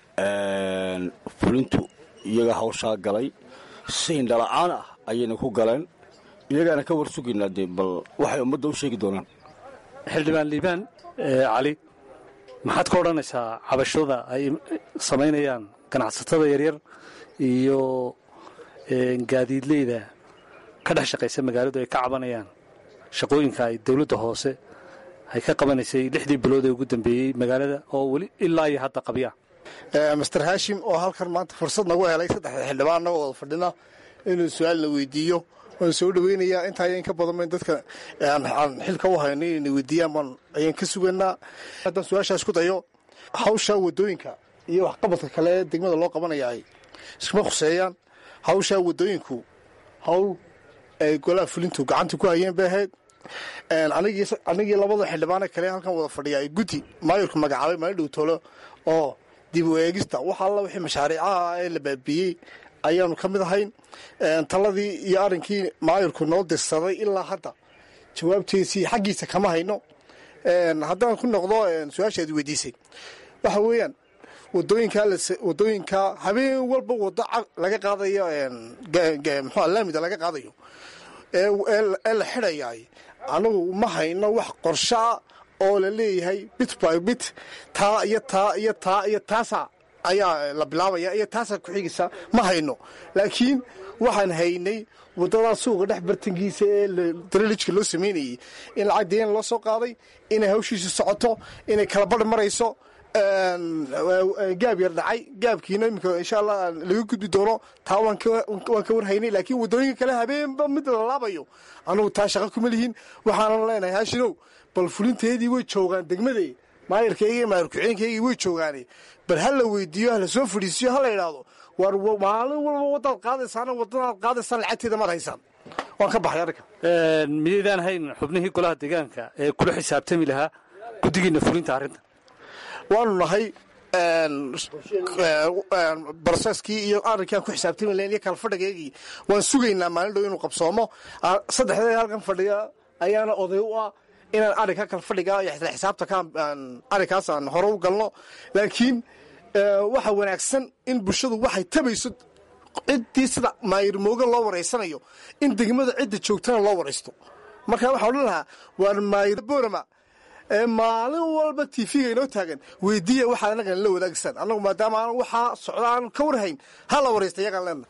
fulintu iyaga hawshaa galay si indhala-aan ah ayayna ku galeen iyagaana ka war sugaynaa dee bal waxay ummadda u sheegi doonaan xildhibaan liibaan cali maxaad ka odhanaysaa cabashada ay samaynayaan ganacsatada yaryar iyo gaadiidleyda ka dhex shaqaysa magaaladu ay ka cabanayaan shaqooyinka ay dowladda hoose ay ka qabanaysay lixdii bilood ee ugu dambeeyey magaalada oo weli ilaa iyo hadda qabya master hashim oo halkan maanta fursad nagu helay saddexda xildhibaan annagoo wada fadhina inuu su-aal la weydiiyo waan soo dhaweynayaa intaa ayaan ka badan dadka aan xilka u hayno inay weydiiyaan baan ayaan ka suganaa haddaan su-aashaas ku dayo hawsha wadooyinka iyo waxqabadka kale ee degmada loo qabanaya ay iskuma khuseeyaan hawsha wadooyinku hawl ay golaha fulintu gacanta ku hayeen bay ahayd anigii labada xildhibaane kale halkan wada fadhiya ay guddi maayurku magacaabay maalin dhow tolo oo dib u eegista wax alla wixii mashaariicaha ee la baabiiyey ayaanu ka mid ahayn taladii iyo arrinkii maayurku noo dirsaday ilaa hadda jawaabtiisii xaggiisa kama hayno haddaan ku noqdo su-aashaad weydiisay waxa weeyaan wadooyinka wadooyinka habeen walba wado laga qaadayo mxua laamida laga qaadayo ee la xidhayaay anagu ma hayno wax qorshaa oo la leeyahay bit by bit taa iyo taa iyo taa iyo taasa ayaa la bilaabaya iyo taasaa ku-xigaysa ma hayno laakiin waxaan haynay waddadaa suuqa dhex bartankiisa ee daralijka loo samaynayey in lacag deen loo soo qaaday inay hawshiisa socoto inay kala badh marayso gaab yar dhacay gaabkiina iminka insha allah laga gudbi doono taa waan ka warhaynay laakiin waddooyinka kale habeenba mid la laabayo anugu taa shaqa kuma lihin waxaanan leenahay haashinow bal fulinteedii way joogaan degmadee maayarkayga iyo maayar ku-xeenkaygii way joogaane bal ha la weydiiyo ha la soo fadhiisiyo ha la idhaahdo war maalin walba waddaad qaadaysaana waddadaad qaadaysaan lacagteeda maad haysaan waan ka baxay arrinka miyaydaan hayn xubnihii golaha deegaanka ee kula xisaabtami lahaa guddigiina fulinta arrinta waanu nahay broseskii iyo arrinkaan ku xisaabtami lahayn iyo kalfadhigeygii waan sugaynaa maalin dhow inuu qabsoomo saddexdee halkan fadhiga ayaana oday u ah inaan arrinka kalfadhiga iyo isla xisaabta arrinkaas aan hore u galno laakiin waxa wanaagsan in bulshadu waxay tabayso ciddii sida maayirmooga loo waraysanayo in degmada cidda joogtana loo waraysto marka waxaa odhan lahaa waar maayir boorama ee maalin walba tv-ga inoo taagan weydiiya waxaa anagan la wadaagsan annagu maadaama aan waxaa socda aan ka warhayn ha la waraysta iyagaan leenna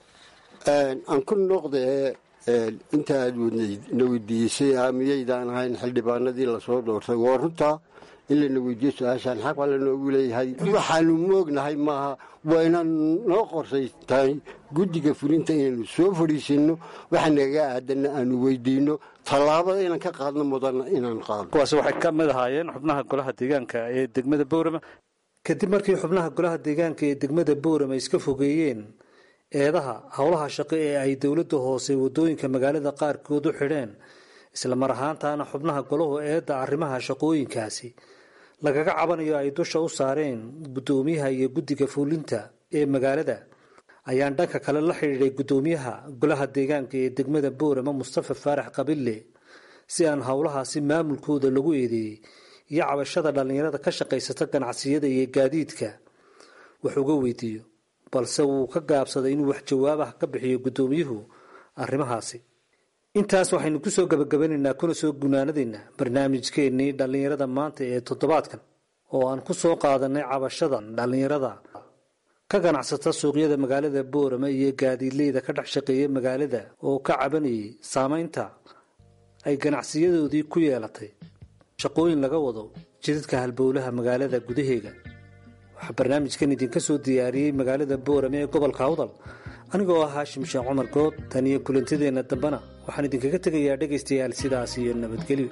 aan ku noqdee inta aad na weydiisay miyaydaan ahayn xildhibaanadii lasoo doortay waa runtaa in lana weydiiyo su-aashaan xaq baa lanoogu leeyahay waxaanu moognahay maaha waa inaan noo qorsaytahay guddiga fulinta inaynu soo fadhiisinno waxa nagaga aadanna aanu weydiinno tallaabada inaan ka qaadno mudanna inaan qaadno kuwaasi waxay ka mid ahaayeen xubnaha golaha deegaanka ee degmada boorama kadib markii xubnaha golaha deegaanka ee degmada boorama iska fogeeyeen eedaha howlaha shaqo ee ay dowladda hoose waddooyinka magaalada qaarkood u xidheen isla mar ahaantaana xubnaha golahu eedda arrimaha shaqooyinkaasi lagaga cabanayo ay dusha u saareen guddoomiyaha iyo guddiga fuulinta ee magaalada ayaan dhanka kale la xidhiidhay guddoomiyaha golaha deegaanka ee degmada boorama mustafa faarax qabille si aan howlahaasi maamulkooda lagu eedeeyey iyo cabashada dhallinyarada ka shaqaysata ganacsiyada iyo gaadiidka wax uga weydiiyo balse wuu ka gaabsaday inuu wax jawaab ah ka bixiyo guddoomiyuhu arrimahaasi intaas waxaynu kusoo gabagabanaynaa kuna soo gunaanadaynaa barnaamijkeennii dhallinyarada maanta ee toddobaadkan oo aan ku soo qaadanay cabashadan dhallinyarada ka ganacsata suuqyada magaalada boorama iyo gaadiidleyda ka dhex shaqeeya magaalada oo ka cabanayay saamaynta ay ganacsiyadoodii ku yeelatay shaqooyin laga wado jidadka halbowlaha magaalada gudaheega waxaa barnaamijkan idinka soo diyaariyey magaalada boorame ee gobolka awdal anigoo ah haashim sheekh cumar good tan iyo kulantadeenna dambena waxaan idinkaga tegayaa dhegaystayaal sidaas iyo nabadgelyo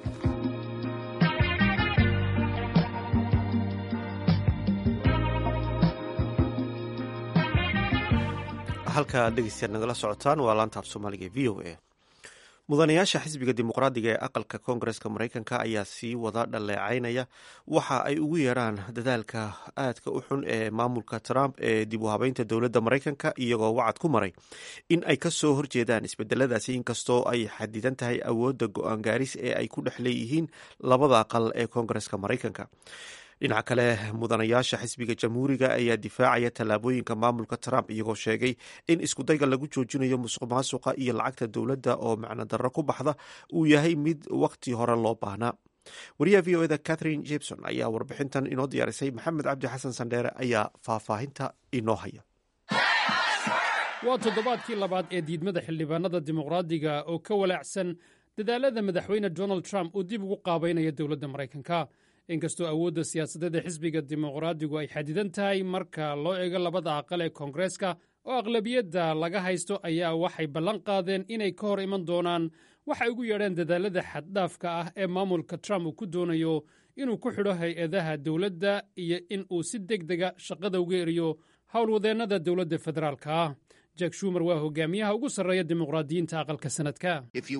halka dhegeystayaal nagala socotaan waa laanta af soomaaliga e v o a mudanayaasha xisbiga dimuqraadiga ee aqalka koongareska mareykanka ayaa sii wada dhaleecaynaya waxa ay ugu yeeraan dadaalka aadka u xun ee maamulka trump ee dib u habeynta dowladda mareykanka iyagoo wacad ku maray in ay kasoo horjeedaan isbedeladaasi inkastoo ay xadidan tahay awoodda go-aan gaaris ee ay ku dhex leeyihiin labada aqal ee koongareska mareykanka dhinaca kale mudanayaasha xisbiga jamhuuriga ayaa difaacaya tallaabooyinka maamulka trump iyagoo sheegay in iskudayga lagu joojinayo musuq maasuqa iyo lacagta dowladda oo macno darro ku baxda uu yahay mid waqti hore loo baahnaa wariyaha v o eda catherine jebson ayaa warbixintan inoo diyaarisay maxamed cabdi xasan sandheere ayaa faahfaahinta inoo haya waa toddobaadkii labaad ee diidmada xildhibaanada dimuqraadiga oo ka walaacsan dadaalada madaxweyne donald trump uu dib ugu qaabaynayo dowladda maraykanka inkastoo awoodda siyaasadeed ee xisbiga dimuqraadigu ay xadidan tahay marka loo eego labada aqal ee koongareeska oo aqlabiyadda laga haysto ayaa waxay ballan qaadeen inay ka hor iman doonaan waxay ugu yeedheen dadaalada xaddhaafka ah ee maamulka trump uu ku doonayo inuu ku xidho hay-adaha dowladda iyo in uu si deg dega shaqada uga eriyo howlwadeennada dowladda federaalka ah jack shumer waa hogaamiyaha ugu sarreeya dimuqraadiyiinta aqalka sanadka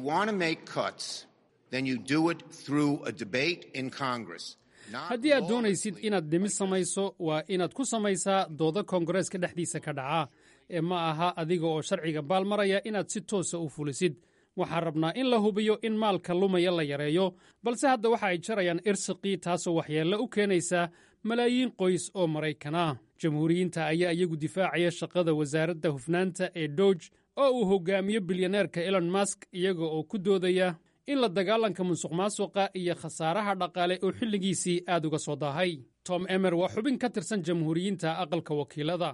haddii aad doonaysid inaad dhimis samayso waa inaad ku samaysaa dooda koongareeska dhexdiisa ka dhaca ee ma aha adiga oo sharciga baalmaraya inaad si toosa u fulisid waxaan rabnaa in la hubiyo in maalka lumaya la yareeyo balse hadda waxa ay jarayaan irsiqii taasoo waxyeello u keenaysa malaayiin qoys oo maraykan ah jamhuuriyiinta ayaa iyagu difaacaya shaqada wasaaradda hufnaanta ee dooge oo uu hogaamiyo bilyaneerka elon mask iyaga oo ku doodaya in la dagaalanka musuq maasuqa iyo khasaaraha dhaqaale oo xilligiisii aad uga soo daahay tom emer waa xubin ka tirsan jamhuuriyiinta aqalka wakiilada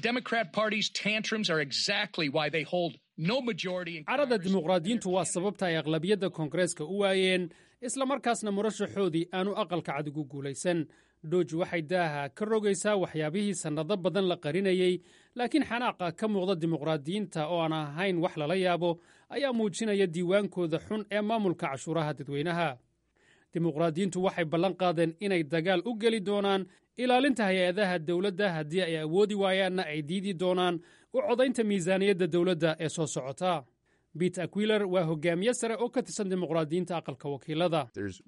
carada dimuqraadiyiintu waa sababta ay aqlabiyadda koongareeska u waayeen islamarkaasna murashaxoodii aanu aqalka cad ugu guulaysan dooji waxay daaha ka rogaysaa waxyaabihii sannado badan la qarinayey laakiin xanaaqa ka muuqda dimuqraadiyiinta oo aan ahayn wax lala yaabo ayaa muujinaya diiwaankooda xun ee maamulka cashuuraha dadweynaha dimuqraadiyiintu waxay ballan qaadeen inay dagaal u geli doonaan ilaalinta hay-adaha dowladda haddii ay awoodi waayaanna ay diidi doonaan u codaynta miisaaniyadda dowladda ee soo socota bit aquiler waa hogaamiye sare oo ka tirsan dimuqraadiyiinta aqalka wakiilada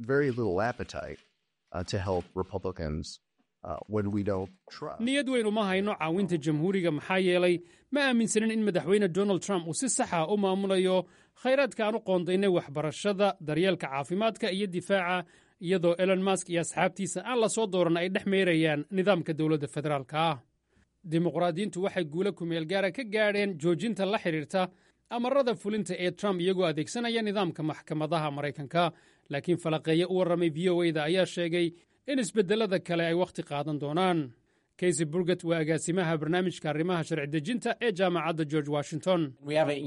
niyad weyn uma hayno caawinta jamhuuriga maxaa yeelay ma aaminsanin in madaxweyne donald trump uu si saxa u maamulayo khayraadka aan u qoondaynay waxbarashada daryeelka caafimaadka iyo difaaca iyadoo elon mask iyo asxaabtiisa aan la soo dooran ay dhex meerayaan nidaamka dowladda federaalka ah dimuqraadiyiintu waxay guulo kumeel gaara ka gaadheen joojinta la xidhiirta amarada fulinta ee trump iyagoo adeegsanaya nidaamka maxkamadaha maraykanka laakiin falaqeeye u warramay v o da ayaa sheegay in isbedelada kale ay wakhti qaadan doonaan kaysy burget waa agaasimaha barnaamijka arrimaha sharci dejinta ee jaamacadda george washington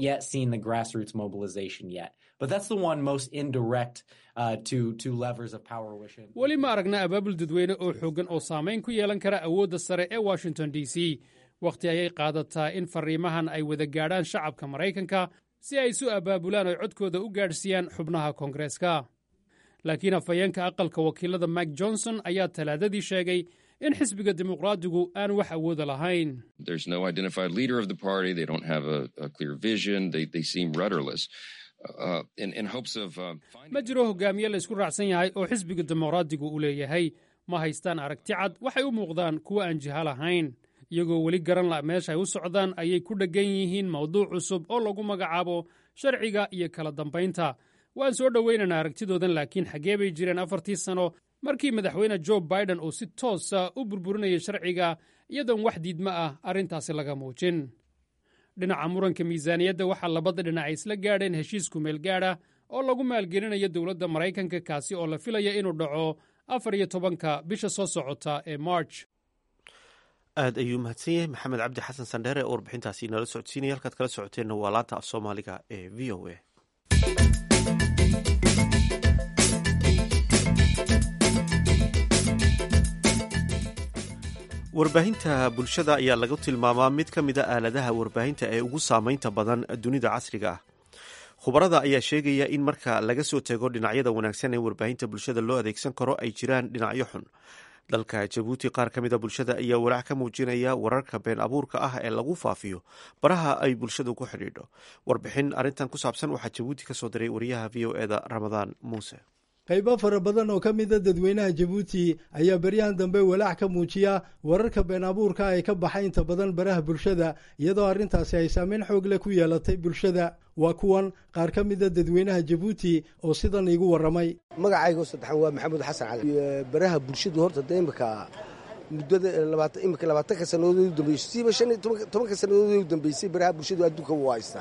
weli ma aragna abaabul dadweyne oo xooggan oo saamayn ku yeelan kara awoodda sare ee washington d c wakhti ayay qaadataa in fariimahan ay wada gaadhaan shacabka maraykanka si ay isu abaabulaan oy codkooda u gaadhsiiyaan xubnaha koongareeska laakiin afhayeenka aqalka wakiilada mike johnson ayaa talaadadii sheegay in xisbiga dimuqraadigu aan wax awooda lahayn ma jiro hogaamiye la isku raacsan yahay oo xisbiga dimuqraadigu u leeyahay ma haystaan aragti cad waxay u muuqdaan kuwo aan jiha lahayn iyagoo weli garan la meesha ay u socdaan ayay ku dheggan yihiin mawduuc cusub oo lagu magacaabo sharciga iyo kala dambaynta waan soo dhowaynaynaa aragtidoodan laakiin xaggee bay jireen afartii sano markii madaxweyne jo biden uu si toosa u burburinayay sharciga iyadoon wax diidma ah arrintaasi laga muujin dhinaca muranka miisaaniyadda waxaa labada dhinac ay isla gaadheen heshiis kumeel gaadha oo lagu maalgelinayo dowladda maraykanka kaasi oo la filaya inuu dhaco afar iyo tobanka bisha soo socota ee march aad ayuu mahadsan yahay maxamed cabdi xasan sandheere oo warbixintaasi inala socodsiinaya halkaad kala socoteenna waa laanta af soomaaliga ee v o a warbaahinta bulshada ayaa lagu tilmaamaa mid ka mid a aaladaha warbaahinta ee ugu saameynta badan dunida casriga ah khubarada ayaa sheegaya in marka laga soo tego dhinacyada wanaagsan ee warbaahinta bulshada loo adeegsan karo ay jiraan dhinacyo xun dalka jabuuti qaar ka mida bulshada ayaa walaac ka muujinaya wararka been abuurka ah ee lagu faafiyo baraha ay bulshadu ku xidhiidho warbixin arrintan ku saabsan waxaa jabuuti ka soo diray wariyaha v o eda ramadaan muuse qaybo fara badan oo ka mida dadweynaha jabuuti ayaa beryahan dambe walaac ka muujiya wararka been abuurka ee ka baxa inta badan baraha bulshada iyadoo arrintaasi ay saameyn xoog leh ku yeelatay bulshada waa kuwan qaar ka mida dadweynaha jabuuti oo sidan iigu warramay magacaygo saddexan waa maxamuud xasan cali baraha bulshadu horta de imika muddada labaatan imika labaatanka sannadood u dambeysay siiba shan iyo tobanka sannadood u dambeysay baraha bulshadu adduunka waa haystaa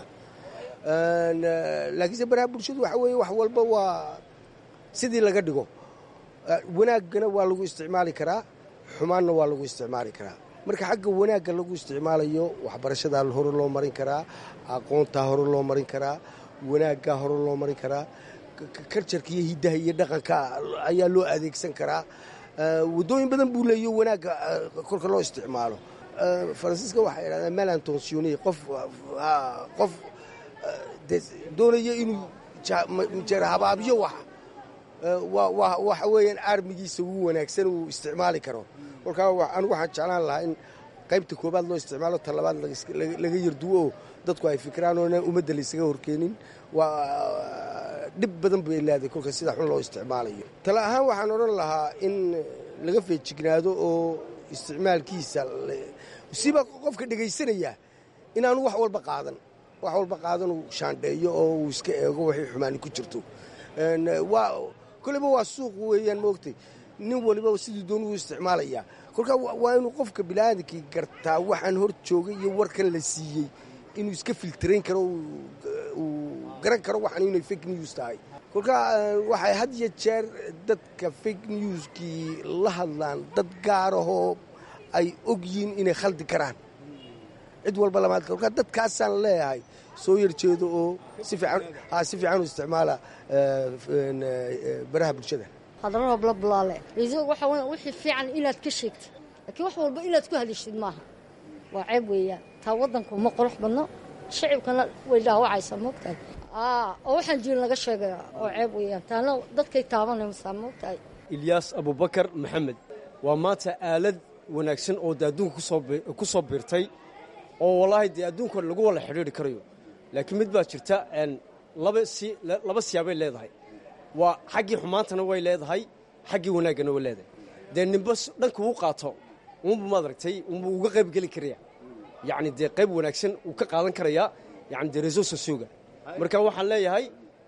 laakiinse baraha bulshadu waxa weeye wax walba waa sidii laga dhigo wanaaggana waa lagu isticmaali karaa xumaanna waa lagu isticmaali karaa marka xagga wanaagga lagu isticmaalayo waxbarashadaa hore loo marin karaa aqoontaa hore loo marin karaa wanaaggaa hore loo marin karaa karjarka iyo hiddaha iyo dhaqanka ayaa loo adeegsan karaa waddooyin badan buu leeyo wanaagga kolka loo isticmaalo faransiiska waxay idhahdaan malantonsione qof qof doonaya inuu jeerhabaabiyo wax waxa weeyaan aarmigiisa ugu wanaagsan uu isticmaali karo kolkaa anigu waxaan jeclaan lahaa in qaybta koobaad loo isticmaalo ta labaad laga yarduwo oo dadku ay fikiraan oo ummadda laysaga horkeenin waa dhib badan bay leedahay kolka sida xun loo isticmaalayo tale ahaan waxaan odhan lahaa in laga feejignaado oo isticmaalkiisa siba qofka dhegaysanaya inaanu wax walba qaadan wax walba qaadan uu shaandheeyo oo uu iska eego waxay xumaani ku jirto waa koleyba waa suuq weeyaan maogtay nin waliba siduu doonu u isticmaalaya kolkaa waa inuu qofka biniaadankii gartaa waxaan hor joogay iyo warkan la siiyey inuu iska filtarayn karo uu garan karo waxaan inay fake news tahay kolkaa waxay had iyo jeer dadka fake newskii la hadlaan dad gaarahoo ay og yihiin inay khaldi karaan cid walba lamaad kolkaa dadkaasaan leeyahay soo yarjeedo oo si fiican u isticmaala baraha bulshada hadalada blablaale raiisul waxa weya wixii fiican inaad ka sheegtid laakiin wax walba inaad ku hadishid maaha waa ceeb weeyaan taa waddanku ma qurux badno shacibkana way dhaawacaysaa moogtahay oo waxaan jirin laga sheegaya oo ceeb weeyaan taana dadkay taabanaysaa moogtahay ilyaas abubakar maxamed waa maanta aalad wanaagsan oo de adduunka ku soo biirtay oo wallaahi dee adduunka lagu wala xidhiidri karayo laakiin mid baa jirta laba siyaabay leedahay waa xaggii xumaantana way leedahay xaggii wanaaggana way leedahay dee nimba dhanka uu qaato unbu maad aragtay unbuu uga qayb geli karaya yacni dee qayb wanaagsan uu ka qaadan karayaa yani dee reso sosioga marka waxaan leeyahay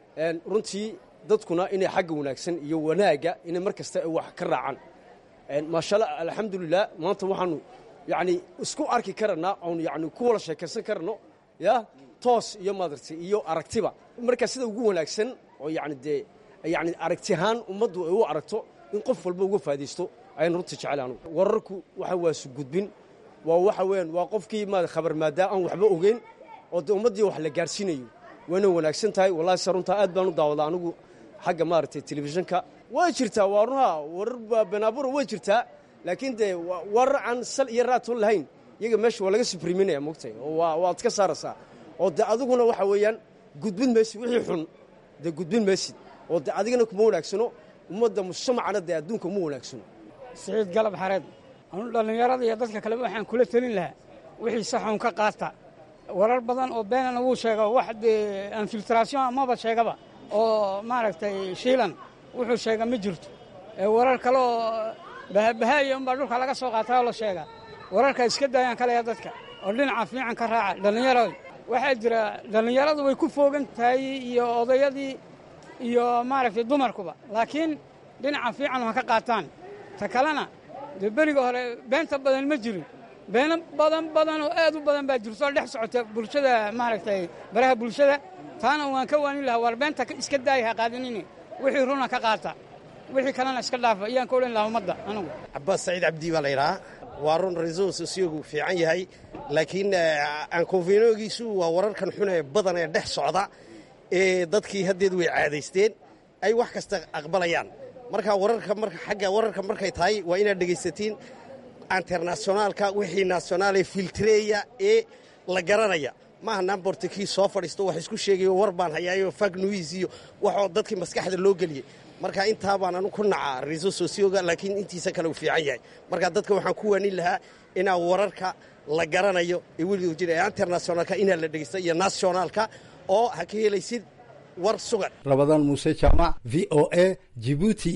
runtii dadkuna inay xagga wanaagsan iyo wanaagga inay mar kasta wax ka raacaan maashaalla alxamdulilah maanta waxaanu yacni isku arki karanaa oon yani ku wada sheekaysan karano ya toos iyo maadartay iyo aragtiba marka sida ugu wanaagsan oo yani dee yani aragti ahaan ummaddu ay u aragto in qof walba uga faa'idaysto ayaan runtii jecel anugu wararku waxa waa sugudbin waa waxa weeyaan waa qofkii ma khabar maadaa aan waxba ogeyn oo dee ummaddii wax la gaarsiinayo wayna wanaagsan tahay wallahi se runtaa aad baan u daawadaa anigu xagga maaragtay telefishinka way jirtaa waa runaha warar benaabura way jirtaa laakiin dee warar aan sal iyo raatoon lahayn iyaga meesha waa laga subriminaya mogtay oo waad ka saaraysaa oo dee adiguna waxa weeyaan gudbin maysid wixii xun dee gudbin maysid oo dee adigana kuma wanaagsano ummadda mujtamacana dee adduunka uma wanaagsano siciid galab xareed anu dhallinyarada iyo dadka kaleba waxaan kula telin lahaa wixii saxuun ka qaata warar badan oo beenana wuu sheega wax dee infiltration amaba sheegaba oo maaragtay shiilan wuxuu sheega ma jirto warar kale oo bahabahaaya unbaa dhulka laga soo qaatay oo la sheegaa wararka iska daayaan kaleya dadka oo dhinaca fiican ka raaca dhallinyarada waxaa jira dhallinyaradu way ku foogan tahay iyo odayadii iyo maaragtay dumarkuba laakiin dhinaca fiican ha ka qaataan ta kalena dee beriga hore beenta badan ma jirin beeno badan badan oo aad u badan baa jirto oo dhex socota bulshada maaragtay baraha bulshada taana waan ka waanin lahaa war beenta iska daaya ha qaadinini wixii runa ka qaata wixii kalena iska dhaafa ayaan ka odhan lahaa ummadda anigu cabbaas saciid cabdi baa la yidhahaa waa run resource sosiyogu fiican yahay laakiin aankonfinoogiisu waa wararkan xun ee badan ee dhex socda ee dadkii haddeed way caadaysteen ay wax kasta aqbalayaan marka wararka marka xagga wararka markay tahay waa inaad dhegaysatiin internationaalka wixii nationaale filtreeya ee la garanaya maaha namborta kii soo fadhiisto wax isku sheegayo war baan hayaayo fag nuis iyo waxoo dadkii maskaxda loo geliyey marka intaa baan anu ku nacaa reso sosioga laakiin intiisa kale uu fiican yahay marka dadka waxaan ku waanin lahaa inaa wararka la garanayo ee weliga jira internationaalka inaa la dhegaysta iyo nationaalka oo ha ka helaysid war sugan rabadaan muuse jaamac v o a jibuuti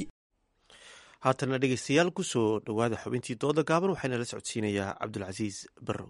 haatana dhegaystayaal ku soo dhowaada xubintii dooda gaaban waxaana la socodsiinayaa cabdulcasiis barrow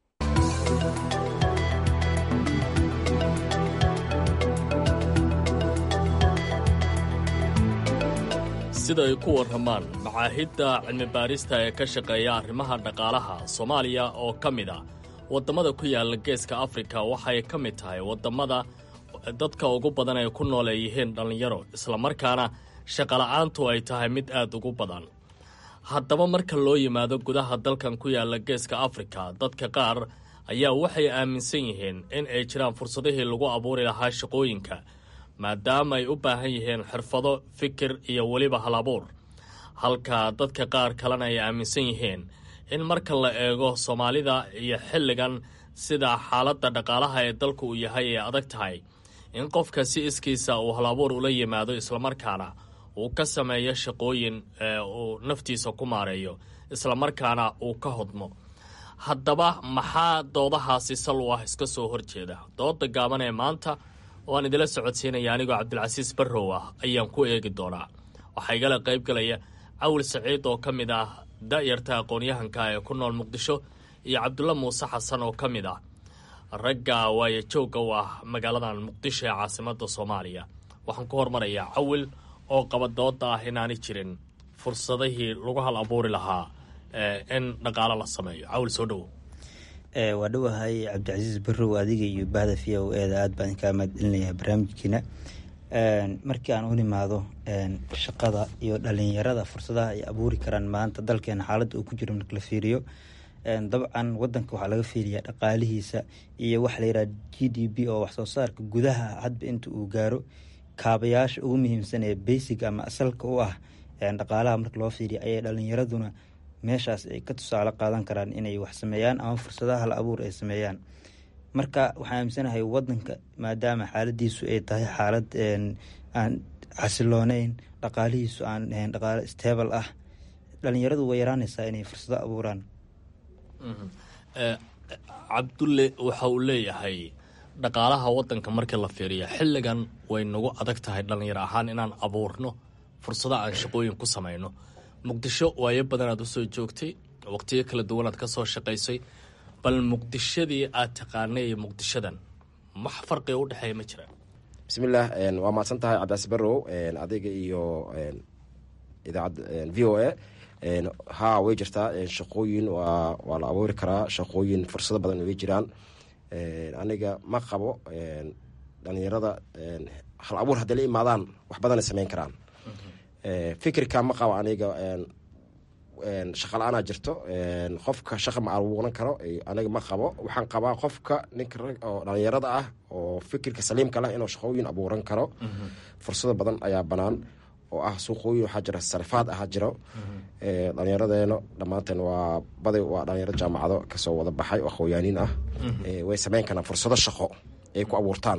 sida ay ku warramaan macaahidda cilmibaarista ee ka shaqeeya arrimaha dhaqaalaha soomaaliya oo ka mid ah waddamada ku yaalla geeska afrika waxay ka mid tahay waddamada dadka ugu badan ay ku nool ay yihiin dhallinyaro islamarkaana shaqola'aantu ay tahay mid aad ugu badan haddaba marka loo yimaado gudaha dalkan ku yaalla geeska afrika dadka qaar ayaa waxay aaminsan yihiin in ay jiraan fursadihii lagu abuuri lahaa shaqooyinka maadaama ay u baahan yihiin xirfado fikir iyo weliba halabuur halka dadka qaar kalena ay aaminsan yihiin in marka la eego soomaalida iyo xilligan sida xaaladda dhaqaalaha ee dalku uu yahay ay adag tahay in qofka si iskiisa uu halabuur ula yimaado islamarkaana uu ka sameeyo shaqooyin uu naftiisa ku maareeyo islamarkaana uu ka hodmo haddaba maxaa doodahaasi sal u ah iska soo horjeeda dooda gaaban ee maanta oo aan idila socodsiinaya anigoo cabdilcasiis barrow ah ayaan ku eegi doonaa waxaa igala qaybgalaya cawil saciid oo ka mid ah da'yarta aqoon-yahanka ee ku nool muqdisho iyo cabdulla muuse xasan oo ka mid ah ragga waaye joogga u ah magaaladan muqdisho ee caasimadda soomaaliya waxaan ku hormarayaa cawil oo qaba dooda ah inaanay jirin fursadihii lagu hal abuuri lahaa in dhaqaalo la sameeyo cawl soo dhowo waa dhowahay cabdicasiis barrow adiga iyo bahda v o eeda aad baan kaa mahadcelinayaa barnaamijkiina markii aan u nimaado shaqada iyo dhalinyarada fursadaha ay abuuri karaan maanta dalkeena xaaladda uu ku jiro marka la fiiriyo dabcan wadanka waxaa laga fiiriyaa dhaqaalihiisa iyo waxa la yidhaha g d b oo waxsoo saarka gudaha hadba inta uu gaaro kaabayaasha ugu muhiimsan ee basic ama asalka u ah dhaqaalaha marka loo fiiriya ayay dhalinyaraduna meeshaas ay ka tusaale qaadan karaan inay wax sameeyaan ama fursadaha hal abuur ay sameeyaan marka waxaan aaminsanahay wadanka maadaama xaaladiisu ay tahay xaalad aan xasilooneyn dhaqaalihiisu aan ahayn dhaqaalo stable ah dhalinyaradu way yaraanaysaa inay fursado abuuraan cabdulle waxa uu leeyahay dhaqaalaha wadanka markii la fiiriya xilligan way nagu adag tahay dhalinyaro ahaan inaan abuurno fursado aan shaqooyin ku samayno muqdisho waayo badanaad usoo joogtay waqtiyo kala duwanaad ka soo shaqaysay bal muqdishadii aad taqaanay iyo muqdishadan wax farqiga u dhexeeya ma jiraan bismillaah waa mahadsan tahay cabdicaasi barrow adiga iyo idaacad v o a haa way jirtaa shaqooyin waa waa la abuuri karaa shaqooyin fursado badan way jiraan aniga ma qabo dhalinyarada hal abuur hadday la imaadaan wax badanay sameyn karaan fikirka ma qabo aniga shaqa la-aanaa jirto qofka shaqa ma abuuran karo aniga ma qabo waxaan qabaa qofka ninka oo dhalinyarada ah oo fikirka saliimka leh inuu shaqooyin abuuran karo fursado badan ayaa banaan oo ah suuqooyin waxaa jira sarifaad ahaa jiro dhalinyaradeena dhammaanteen waa baday waa dhalinyaro jaamacado kasoo wada baxay oo aqooyaaniin ah way sameyn karaan fursado shaqo ay ku abuurtaan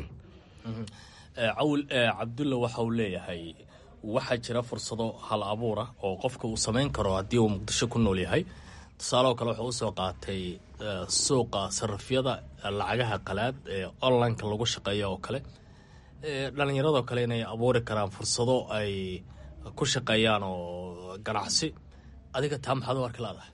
cawl cabdulla waxa uu leeyahay waxaa jira fursado hal abuura oo qofka uu samayn karo haddii uu muqdisho ku nool yahay tusaaleoo kale wuxuu usoo qaatay suuqa sarafyada lacagaha qalaad ee onlineka lagu shaqeeya oo kale dhalinyaradoo kale inay abuuri karaan fursado ay ku shaqeeyaan oo ganacsi adiga taa maxaad u arki laadahay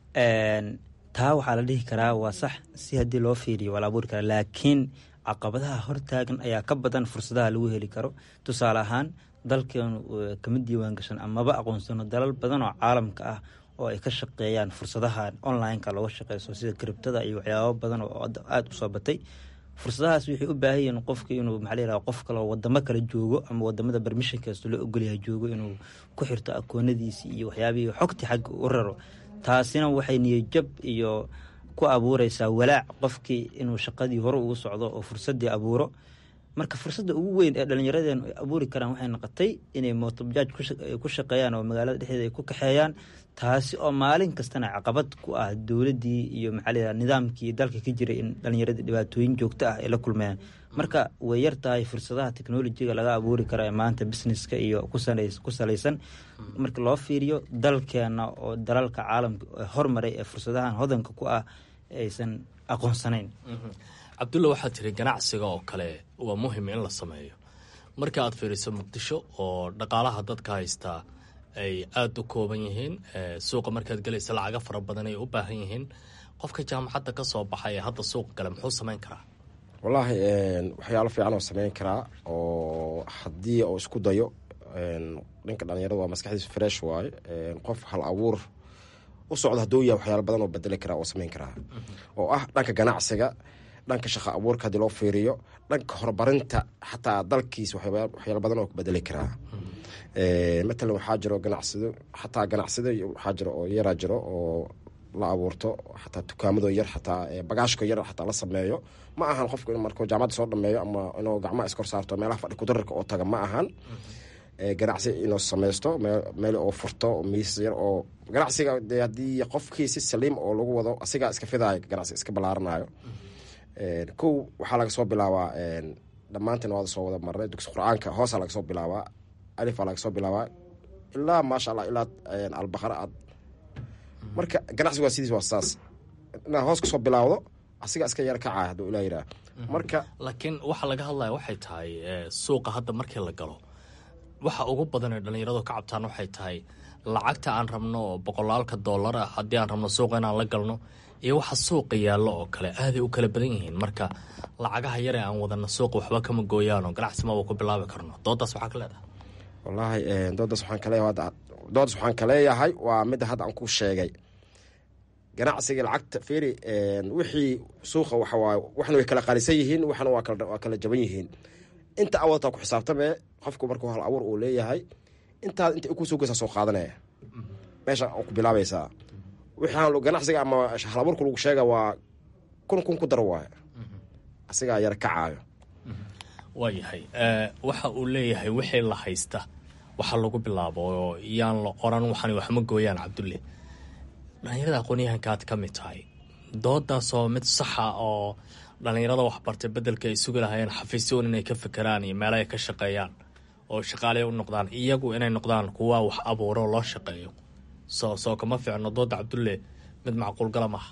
taa waxaa la dhihi karaa waa sax si haddii loo fiiriyo waa la abuuri karaa laakiin caqabadaha hortaagan ayaa ka badan fursadaha lagu heli karo tusaale ahaan dalkeenu kama diiwaan gashan amaba aqoonsano dalal badan oo caalamka ah oo ay ka shaqeeyaan fursadaha online-ka looga shaqeyso sida kribtada iyo waxyaabo badan oo aada usoo batay fursadahaas waxay u baahan yihiin qofka inuu maxaa layiraha qof kale oo wadamo kale joogo ama wadamada bermishankasto loo ogolyahay joogo inuu ku xirto akoonadiisii iyo waxyaabihii xogti xagga u raro taasina waxay niyajab iyo ku abuureysaa walaac qofkii inuu shaqadii hore ugu socdo oo fursadii abuuro marka fursadda ugu weyn ee dhallinyaradeen ay abuuri karaan waxay noqotay inay mootobajaaj ku shaqeeyaan oo magaalada dhexdeeda ay ku kaxeeyaan taasi oo maalin kastana caqabad ku ah dowladdii iyo maxaa layidhaha nidaamkii dalka ka jiray in dhallinyaradii dhibaatooyin joogto ah ay la kulmayaan marka way yar tahay fursadaha technolojiga laga abuuri kara ee maanta businesska iyo ku salaysan marka loo fiiriyo dalkeena oo dalalka caalamka hormaray ee fursadahan hodanka ku ah aysan aqoonsanayn cabdulla waxaad tiri ganacsiga oo kale waa muhim in la sameeyo marka aad fiiriso muqdisho oo dhaqaalaha dadka haystaa ay aada u kooban yihiin suuqa markaad gelaysa lacaga fara badan ay u baahan yihiin qofka jaamacadda ka soo baxay ee hadda suuqa gale muxuu samayn karaa wallaahi waxyaalo fiican oo sameyn karaa oo haddii uu isku dayo ninka dhalinyarada waa maskaxdiisu fresh waaye qof hal abuur u socdo hadduu yahay waxyaalo badan oo bedeli karaa oo sameyn karaa oo ah dhanka ganacsiga dhanka shaqa abuurka haddii loo fiiriyo dhanka horumarinta xataa dalkiisa waxyaalo badan oo bedeli karaa matalan waxaa jiro ganacsado xataa ganacsado waxaa jiro oo yaraa jiro oo la abuurto xataa dukaamado yar xataa bagaashko yar xataa la sameeyo ma ahan qofku in markuu jaamacadda soo dhameeyo ama inuu gacmaha iskor saarto meelaha fadhi kudararka oo taga ma ahan ganacsi inuu sameysto meel oo furto miis yar oo ganacsiga de haddii qofkii si saliim oo lagu wado asigaa iska fidayo ganacsi iska ballaaranayo kow waxaa laga soo bilaabaa dhammaantiin waada soo wada marnay dugsi qur-aanka hoosaa laga soo bilaabaa alifaa laga soo bilaabaa ilaa maasha allah ilaa albaqara aad marka ganacsigu waa sidiis waa saas inaad hoos kasoo bilaawdo asiga iska yar kacaya hadduu ilaa yiraa marka laakiin waxa laga hadlaya waxay tahay suuqa hadda markii la galo waxa ugu badan ee dhallinyaradu ka cabtaan waxay tahay lacagta aan rabno oo boqolaalka doolara haddii aan rabno suuqa inaan la galno iyo waxa suuqa yaallo oo kale aaday u kala badan yihiin marka lacagaha yare aan wadana suuqa waxba kama gooyaanoo ganacsi maba ku bilaabi karno doodaas waxaa ka leedahay wallaahi doodaas waxaan ka leeyahay hadda doodas waxaan ka leeyahay waa midda hadda aan ku sheegay ganacsiga lacagta firi wixii suuqa waxawaaye waxna way kala qaalisan yihiin waxna waa kala waa kala jaban yihiin inta awaltaa ku xisaabtamee qofku markuu hal abuur uu leeyahay intaad inta ku soo geysaa soo qaadanaya meesha ku bilaabaysaa wixaan ganacsiga ama hal abuurka lagu sheega waa kun kun ku dar waaye asigaa yar kacaayo waayahay waxa uu leeyahay wixii la haysta waxa lagu bilaabo oo yaan la qoran waxan waxma gooyaan cabdulle dhalinyarada aqoonyahanka aad ka mid tahay doodaasoo mid saxa oo dhalinyarada waxbartay bedelka ay sugi lahayeen xafiisyoon inay ka fekeraan iyo meelo ay ka shaqeeyaan oo shaqaale u noqdaan iyagu inay noqdaan kuwa wax abuuro loo shaqeeyo soo soo kama fiicno dooda cabdulle mid macquulgala maaha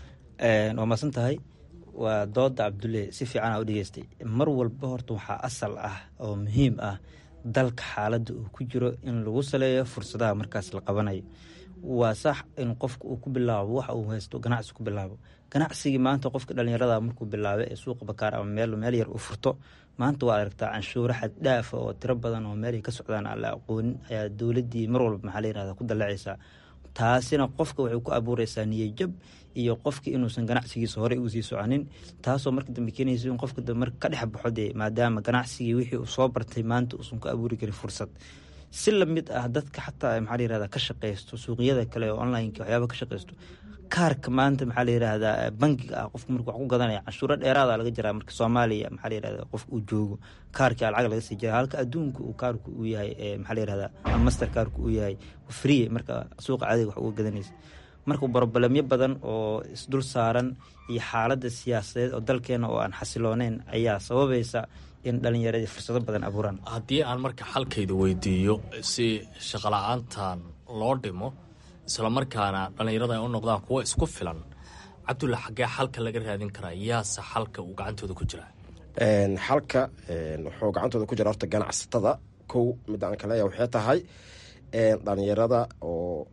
waa maadsan tahay waa dooda cabdulle si fiican aa u dhegeystay mar walba horta waxaa asal ah oo muhiim ah dalka xaaladda uu ku jiro in lagu saleeyo fursadaha markaas la qabanayo waa sax in qofka uu ku bilaabo waxa uu haysto ganacsi ku bilaabo ganacsigii maanta qofka dhalinyarada markuu bilaabo ee suuqa bakaar ama meel meel yar uu furto maanta waa aragtaa canshuuro xad dhaafa oo tiro badan oo meelay ka socdaan aan la aqoonin ayaa dowladdii mar walba maxaa la yirahda ku dallacaysaa taasina qofka waxay ku abuureysaa niyajab iyo qofka inuusan ganacsigiisa horey uu sii soconin taasoo marka dambe keenaysa in qofka dambe marka ka dhex baxo dee maadaama ganacsigii wixii uu soo bartay maanta uusan ku abuuri karin fursad si lamid ah dadka xataa maxaa la yirahda ka shaqeysto suuqyada kale oo onlineka waxyaaba ka shaqeysto kaarka maanta maxaa la yirahdaa bangiga ah qofka marka wax ku gadanaya canshuuro dheeraada laga jiraa marka soomaaliya maxaa la yirahda qof uu joogo kaarkii lacag laga sii jira halka adduunka uu kaarku uu yahay maxaa la yirahda master kaarku uu yahay free marka suuqa caadiga wax uga gadanaysa marka brobalemyo badan oo isdul saaran iyo xaaladda siyaasadeed oo dalkeena oo aan xasilooneyn ayaa sababaysa in dhalinyaradii fursado badan abuuraan haddii aan marka xalkayda weydiiyo si shaqala-aantan loo dhimo islamarkaana dhallinyarada ay u noqdaan kuwo isku filan cabdulla xaggee xalka laga raadin karaa yaase xalka uu gacantooda ku jiraa xalka wuxuu gacantooda ku jira horta ganacsatada kow midda aan ka leeyahay waxay tahay dhalinyarada oo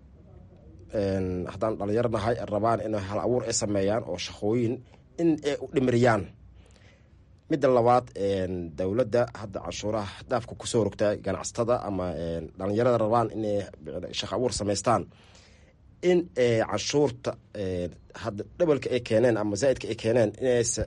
haddaan dhalinyaro nahay rabaan inay hal abuur ay sameeyaan oo shaqooyin in ay u dhimiriyaan midda labaad dowladda hadda canshuuraha dhaafka kusoo rogtaa ganacsatada ama dhalinyarada rabaan inay shaqo abuur samaystaan in canshuurta hadda dhabalka ay keeneen ama zaaidka ay keeneen inaysa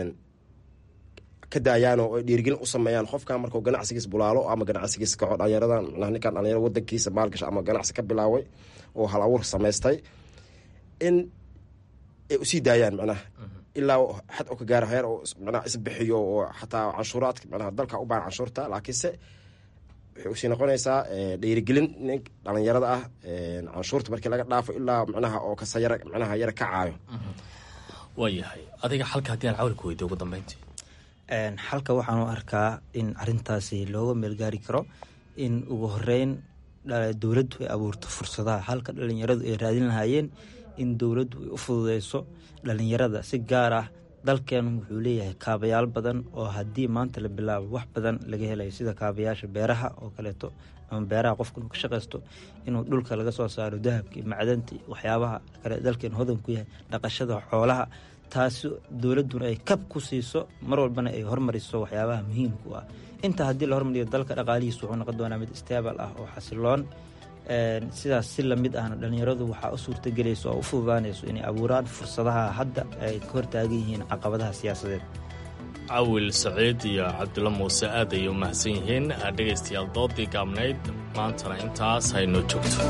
ka daayaan oo ay dhiirigelin u sameeyaan qofkan markuu ganacsigiis bulaalo ama ganacsigiis kaco dhalinyarada micnaha ninkan dhalinyaro wadankiisa maalgasha ama ganacsi ka bilaaway oo hal abuur samaystay in ay usii daayaan micnaha ilaa xad oo ka gaaro heer oo micnaha isbixiyo oo xataa canshuuraadka micnaha dalka u baahan canshuurta laakiinse waxay usii noqonaysaa dhiirigelin nin dhalinyarada ah canshuurta markii laga dhaafo ilaa micnaha oo kasa yara micnaha yara kacaayo waayahay adiga xalka haddii aan cawlka weydiyo ugu dambeyntii xalka waxaan u arkaa in arintaasi looga meelgaari karo in ugu horeyn dowladdu ay abuurto fursadaha halka dhalinyaradu ay raadin lahaayeen in dowladdu ay u fududeyso dhalinyarada si gaar ah dalkeenu wuxuu leeyahay kaabayaal badan oo haddii maanta la bilaabo wax badan laga helayo sida kaabayaasha beeraha oo kaleeto ama beeraha qofka inuu ka shaqaysto inuu dhulka laga soo saaro dahabka iyo macdanta waxyaabaha kale dalkeenu hodan ku yahay dhaqashada xoolaha taasi dowladduna ay kab ku siiso mar walbana ay hormariso waxyaabaha muhiimka u ah intaa haddii la hormariyo dalka dhaqaalihiisu wuxuu noqon doonaa mid stable ah oo xasiloon sidaas si lamid ahna dhalinyaradu waxaa u suurtagelayso oo u fududaanayso inay abuuraan fursadaha hadda ay ka hortaagan yihiin caqabadaha siyaasadeed cawil saciid iyo cabdulla muuse aad ayay u mahadsan yihiin dhegaystayaal doodii gaabnayd maantana intaas haynoo joogto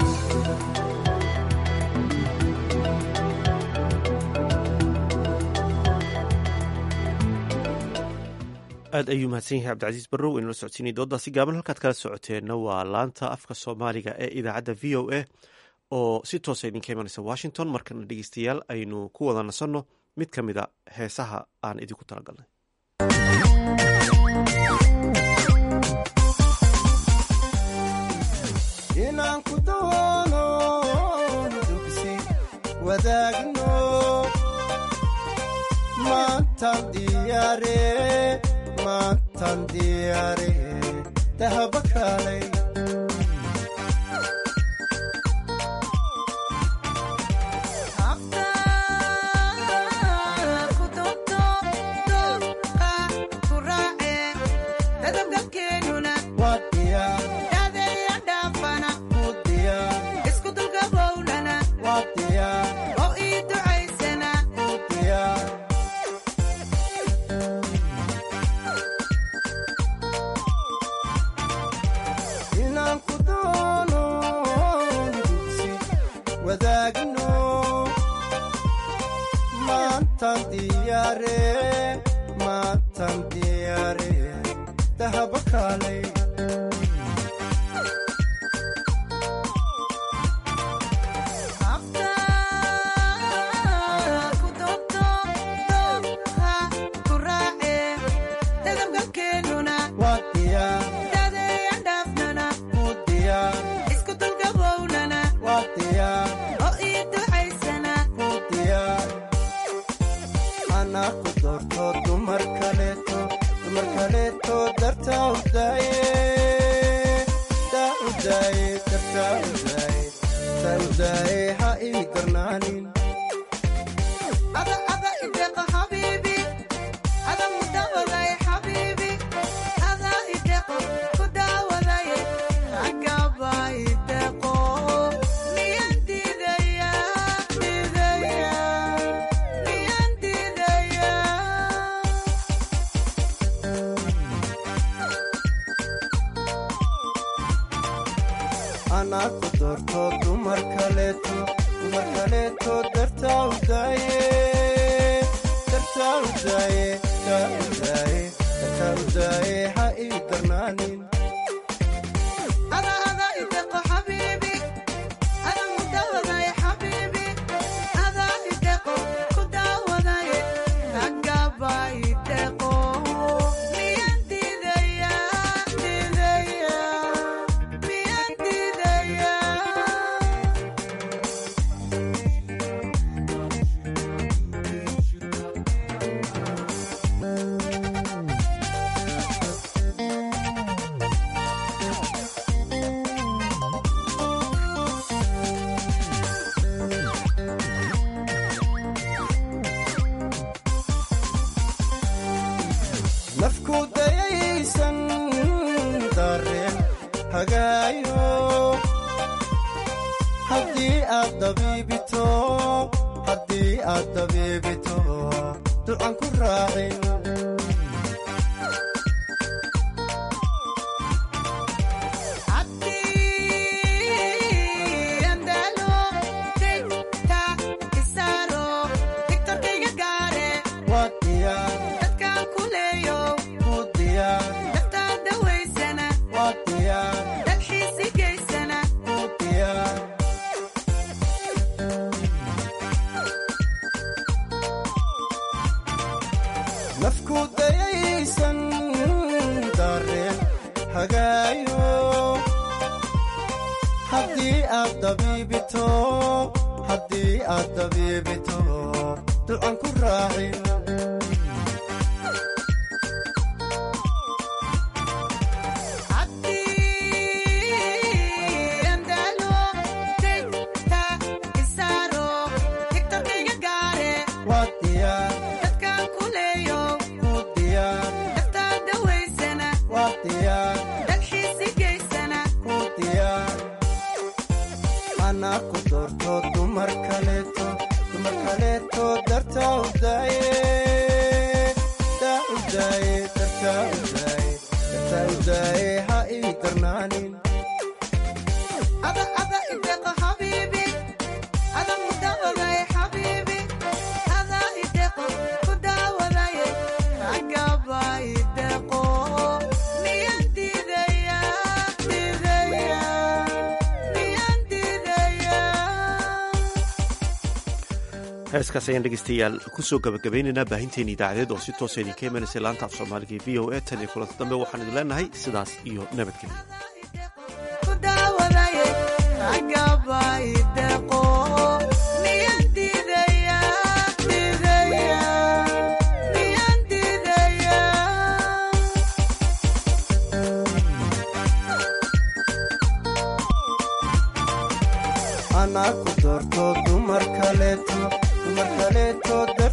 aad ayuu mahadsan yahay cabdicasiis barrow inala socodsiinay doodaasi gaaban halkaad kala socoteenna waa laanta afka soomaaliga ee idaacadda v o a oo si toosa idinka imanaysa washington markana dhegeystayaal aynu ku wada nasanno mid ka mid a heesaha aan idinku talagalnay inaan ku doono dugsi wadaagno maantan diyaare maantan diyaare dahaba kaalay maantan diyaare maantan diyaare dahaba kaalay waa diyaar ku diyaar waa diyaar ku diyaar anaa ku doorto dumar kaleeto dumar kaleeto dartaa u daaye daa u daaye dartaa u daaye daa u daaye ha ii darnaanin anaa ku doorto dumar kaleeto dumar kaleeto dartaa u daaye dartaa u daaye daa u daaye dartaa u daaye ha ii darnaanin nafku dayaysan dareen hagaayo haddii aad dabiibito haddii aad dabiibito ducan ku raacin waa diyaar ku diyaar waa diyaar ku diyaar nafku dayaysan dareen hagaayo haddii aad dabiibito haddii aad dabiibito ducan ku raacin waa diyaar ku diyaar waa diyaar ku diyaar anaa ku doorto dumar kaleeto dumar kaleeto dartaa u daaye daa u daaye dartaa u daaye dartaa u daaye ha ii darnaanin heeskaas ayaan dhegeystayaal kusoo gabagabaynaynaa baahinteena idaacadeed oo si toosa idinka imanaysa laanta af soomaaliga v o a tan iyo kulanta dambe waxaan idin leenahay sidaas iyo nabadgelyo anaa ku doorto dumar kaleeto dumar kaleeto